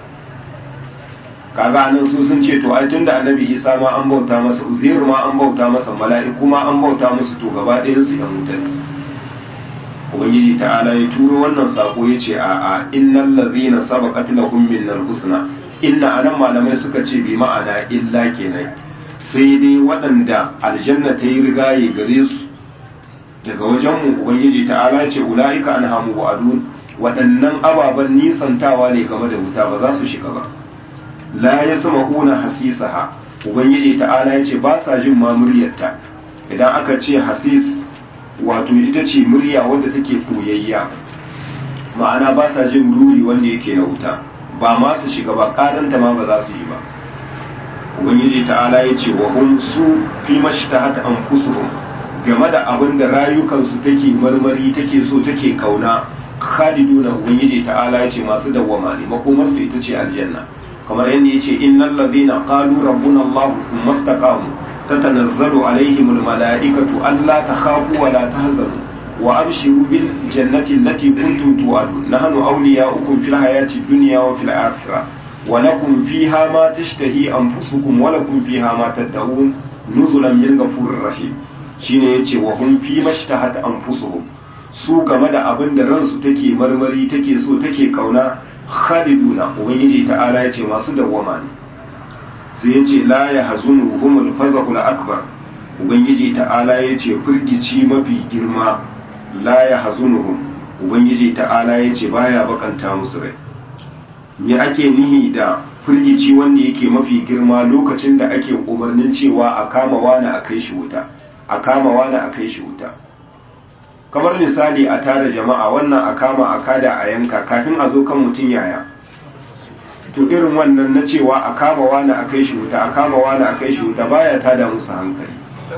kaga nan su sun ce to ai tunda annabi Isa ma an bauta masa Uzairu ma an bauta masa mala'iku ma an bauta musu to gaba ɗayan su yan wuta ne ubangiji ta'ala ya turo wannan sako ya ce a a innal ladhina sabaqat lahum minnal husna inna anan malamai suka ce bi ma'ana illa kenan sai dai waɗanda aljanna ta yi rigaye gare su daga wajen mu ubangiji ta'ala ya ce ulaika anhamu wa'adun waɗannan ababen nisantawa ne game da wuta ba za su shiga ba la yasma'una hasisaha ubangiji ta'ala ya ce ba sa jin ma muryarta idan aka ce hasis wato ita ce murya wadda take koyayya ma'ana ba sa jin ruri wanda yake na wuta ba ma su shiga ba karanta ma ba za su yi ba ubangiji ta'ala ya ce wa hum su fi mashtahat anfusuhum game da abin da rayukansu take marmari take so take kauna khaliduna ubangiji ta'ala ya ce masu dawwama ne makomar su ita ce aljanna kamar yadda ya ce innal ladina qalu rabbuna allah thumma istaqamu تتنزل عليهم الملائكة ألا تخافوا ولا تهزنوا وأبشروا بالجنة التي كنتم توعدون نحن أولياؤكم في الحياة الدنيا وفي الآخرة ولكم فيها ما تشتهي أنفسكم ولكم فيها ما تدعون نزلا من غفور رحيم shine yace wa hum fi mashtahat anfusuhum su game da abin da ransu take marmari take so take kauna khaliduna ubangiji ta'ala yace masu dawwama ne sai ya ce la ya hazunu humul fazahul akbar ubangiji ta'ala ya ce firgici mafi girma la ya hazunuhum ubangiji ta'ala ya ce baya bakanta musu rai me ake nihi da firgici wanda yake mafi girma lokacin da ake umarnin cewa a kama wani a kai shi wuta a kama wani a kai shi wuta kamar misali a tara jama'a wannan a kama a kada a yanka kafin a zo kan mutum yaya to irin wannan na cewa a kama wani a kai shi wuta a kama wani a kai shi wuta baya tada musu hankali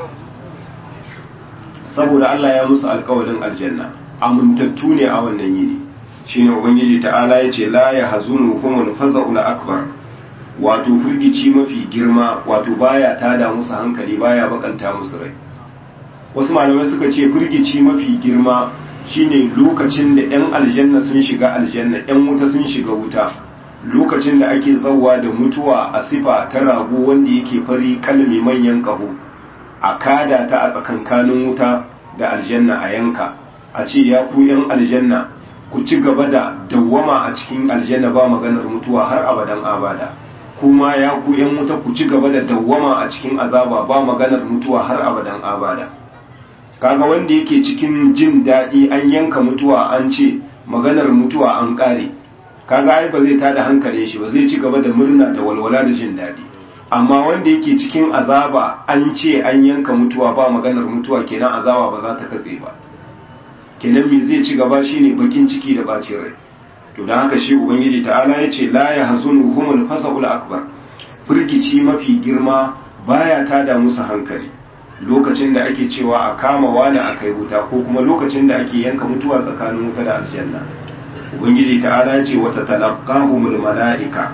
saboda Allah ya musu alkawarin aljanna amintattu ne a wannan yini shine ubangiji ta'ala yace la ya hazunu humul faza'ul akbar wato firgici mafi girma wato baya tada musu hankali baya bakanta musu rai wasu malamai suka ce firgici mafi girma shine lokacin da yan aljanna sun shiga aljanna yan wuta sun shiga wuta lokacin da ake zauwa da mutuwa a sifa ta rago wanda yake fari kalmi manyan kaho a kada ta a tsakankanin wuta da aljanna a yanka a ce ya ku yan aljanna ku ci gaba da dawwama a cikin aljanna ba maganar mutuwa har abadan abada kuma ya ku yan wuta ku ci gaba da dawwama a cikin azaba ba maganar mutuwa har abadan abada kaga wanda yake cikin jin daɗi an yanka mutuwa an ce maganar mutuwa an ƙare kaga ai ba zai tada hankalin shi ba zai ci gaba da murna da walwala da jin daɗi amma wanda yake cikin azaba an ce an yanka mutuwa ba maganar mutuwa kenan azaba ba za ta katse ba kenan me zai ci gaba shine bakin ciki da bacin rai to dan haka shi ubangiji ta'ala ya ce la yahzunuhumul fasaul akbar firgici mafi girma baya tada musu hankali lokacin da ake cewa a kama wani a kai wuta ko kuma lokacin da ake yanka mutuwa tsakanin wuta da aljanna ubangiji ta'ala ya ce wata talaqahumul mala'ika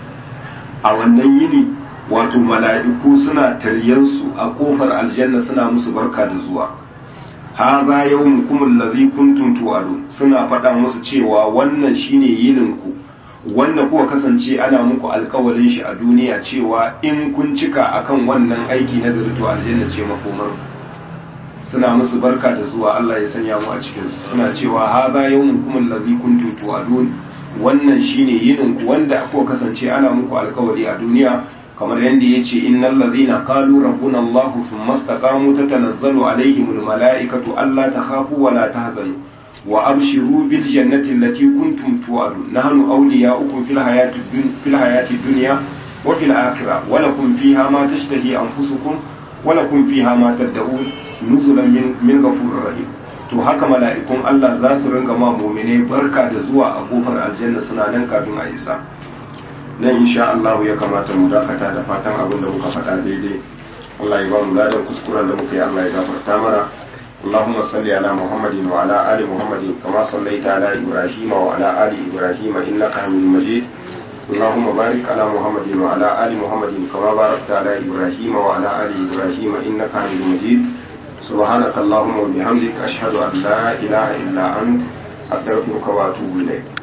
a wannan yini wato mala'iku suna taryansu a kofar aljanna suna musu barka da zuwa haza yawmukum allazi kuntum tu'adun suna faɗa musu cewa wannan shine yinin ku wanda kuka kasance ana muku alkawalin shi a duniya cewa in kun cika akan wannan aiki na zurto aljanna ce makomar suna musu barka da zuwa Allah ya sanya mu a cikin su suna cewa haza yawmukum allazi kuntum tu'adun wannan shine yinin ku wanda kuka kasance ana muku alkawari a duniya kamar yadda ya ce innal ladhina qalu rabbuna Allah thumma istaqamu tatanazzalu alaihimul mala'ikatu alla takhafu wa la tahzanu wa abshiru bil jannati allati kuntum tu'adun nahnu awliya'ukum fil hayati fil hayati dunya wa fil akhirah wa lakum fiha ma tashtahi anfusukum wa lakum fiha ma tad'un nuzulan min min ghafurir rahim to haka mala'ikun Allah za su ringa ma mu'mine barka da zuwa a kofar aljanna suna nan kafin a isa nan insha Allah ya kamata mu dakata da fatan abin da muka faɗa daidai Allah ya ba mu ladan kuskuren da muka yi Allah ya gafarta mana اللهم صل على محمد وعلى آل محمد كما صليت على إبراهيم وعلى آل إبراهيم إنك حميد مجيد اللهم بارك على محمد وعلى آل محمد كما باركت على إبراهيم وعلى آل إبراهيم إنك حميد مجيد سبحانك اللهم وبحمدك أشهد أن لا إله إلا أنت أستغفرك وأتوب إليك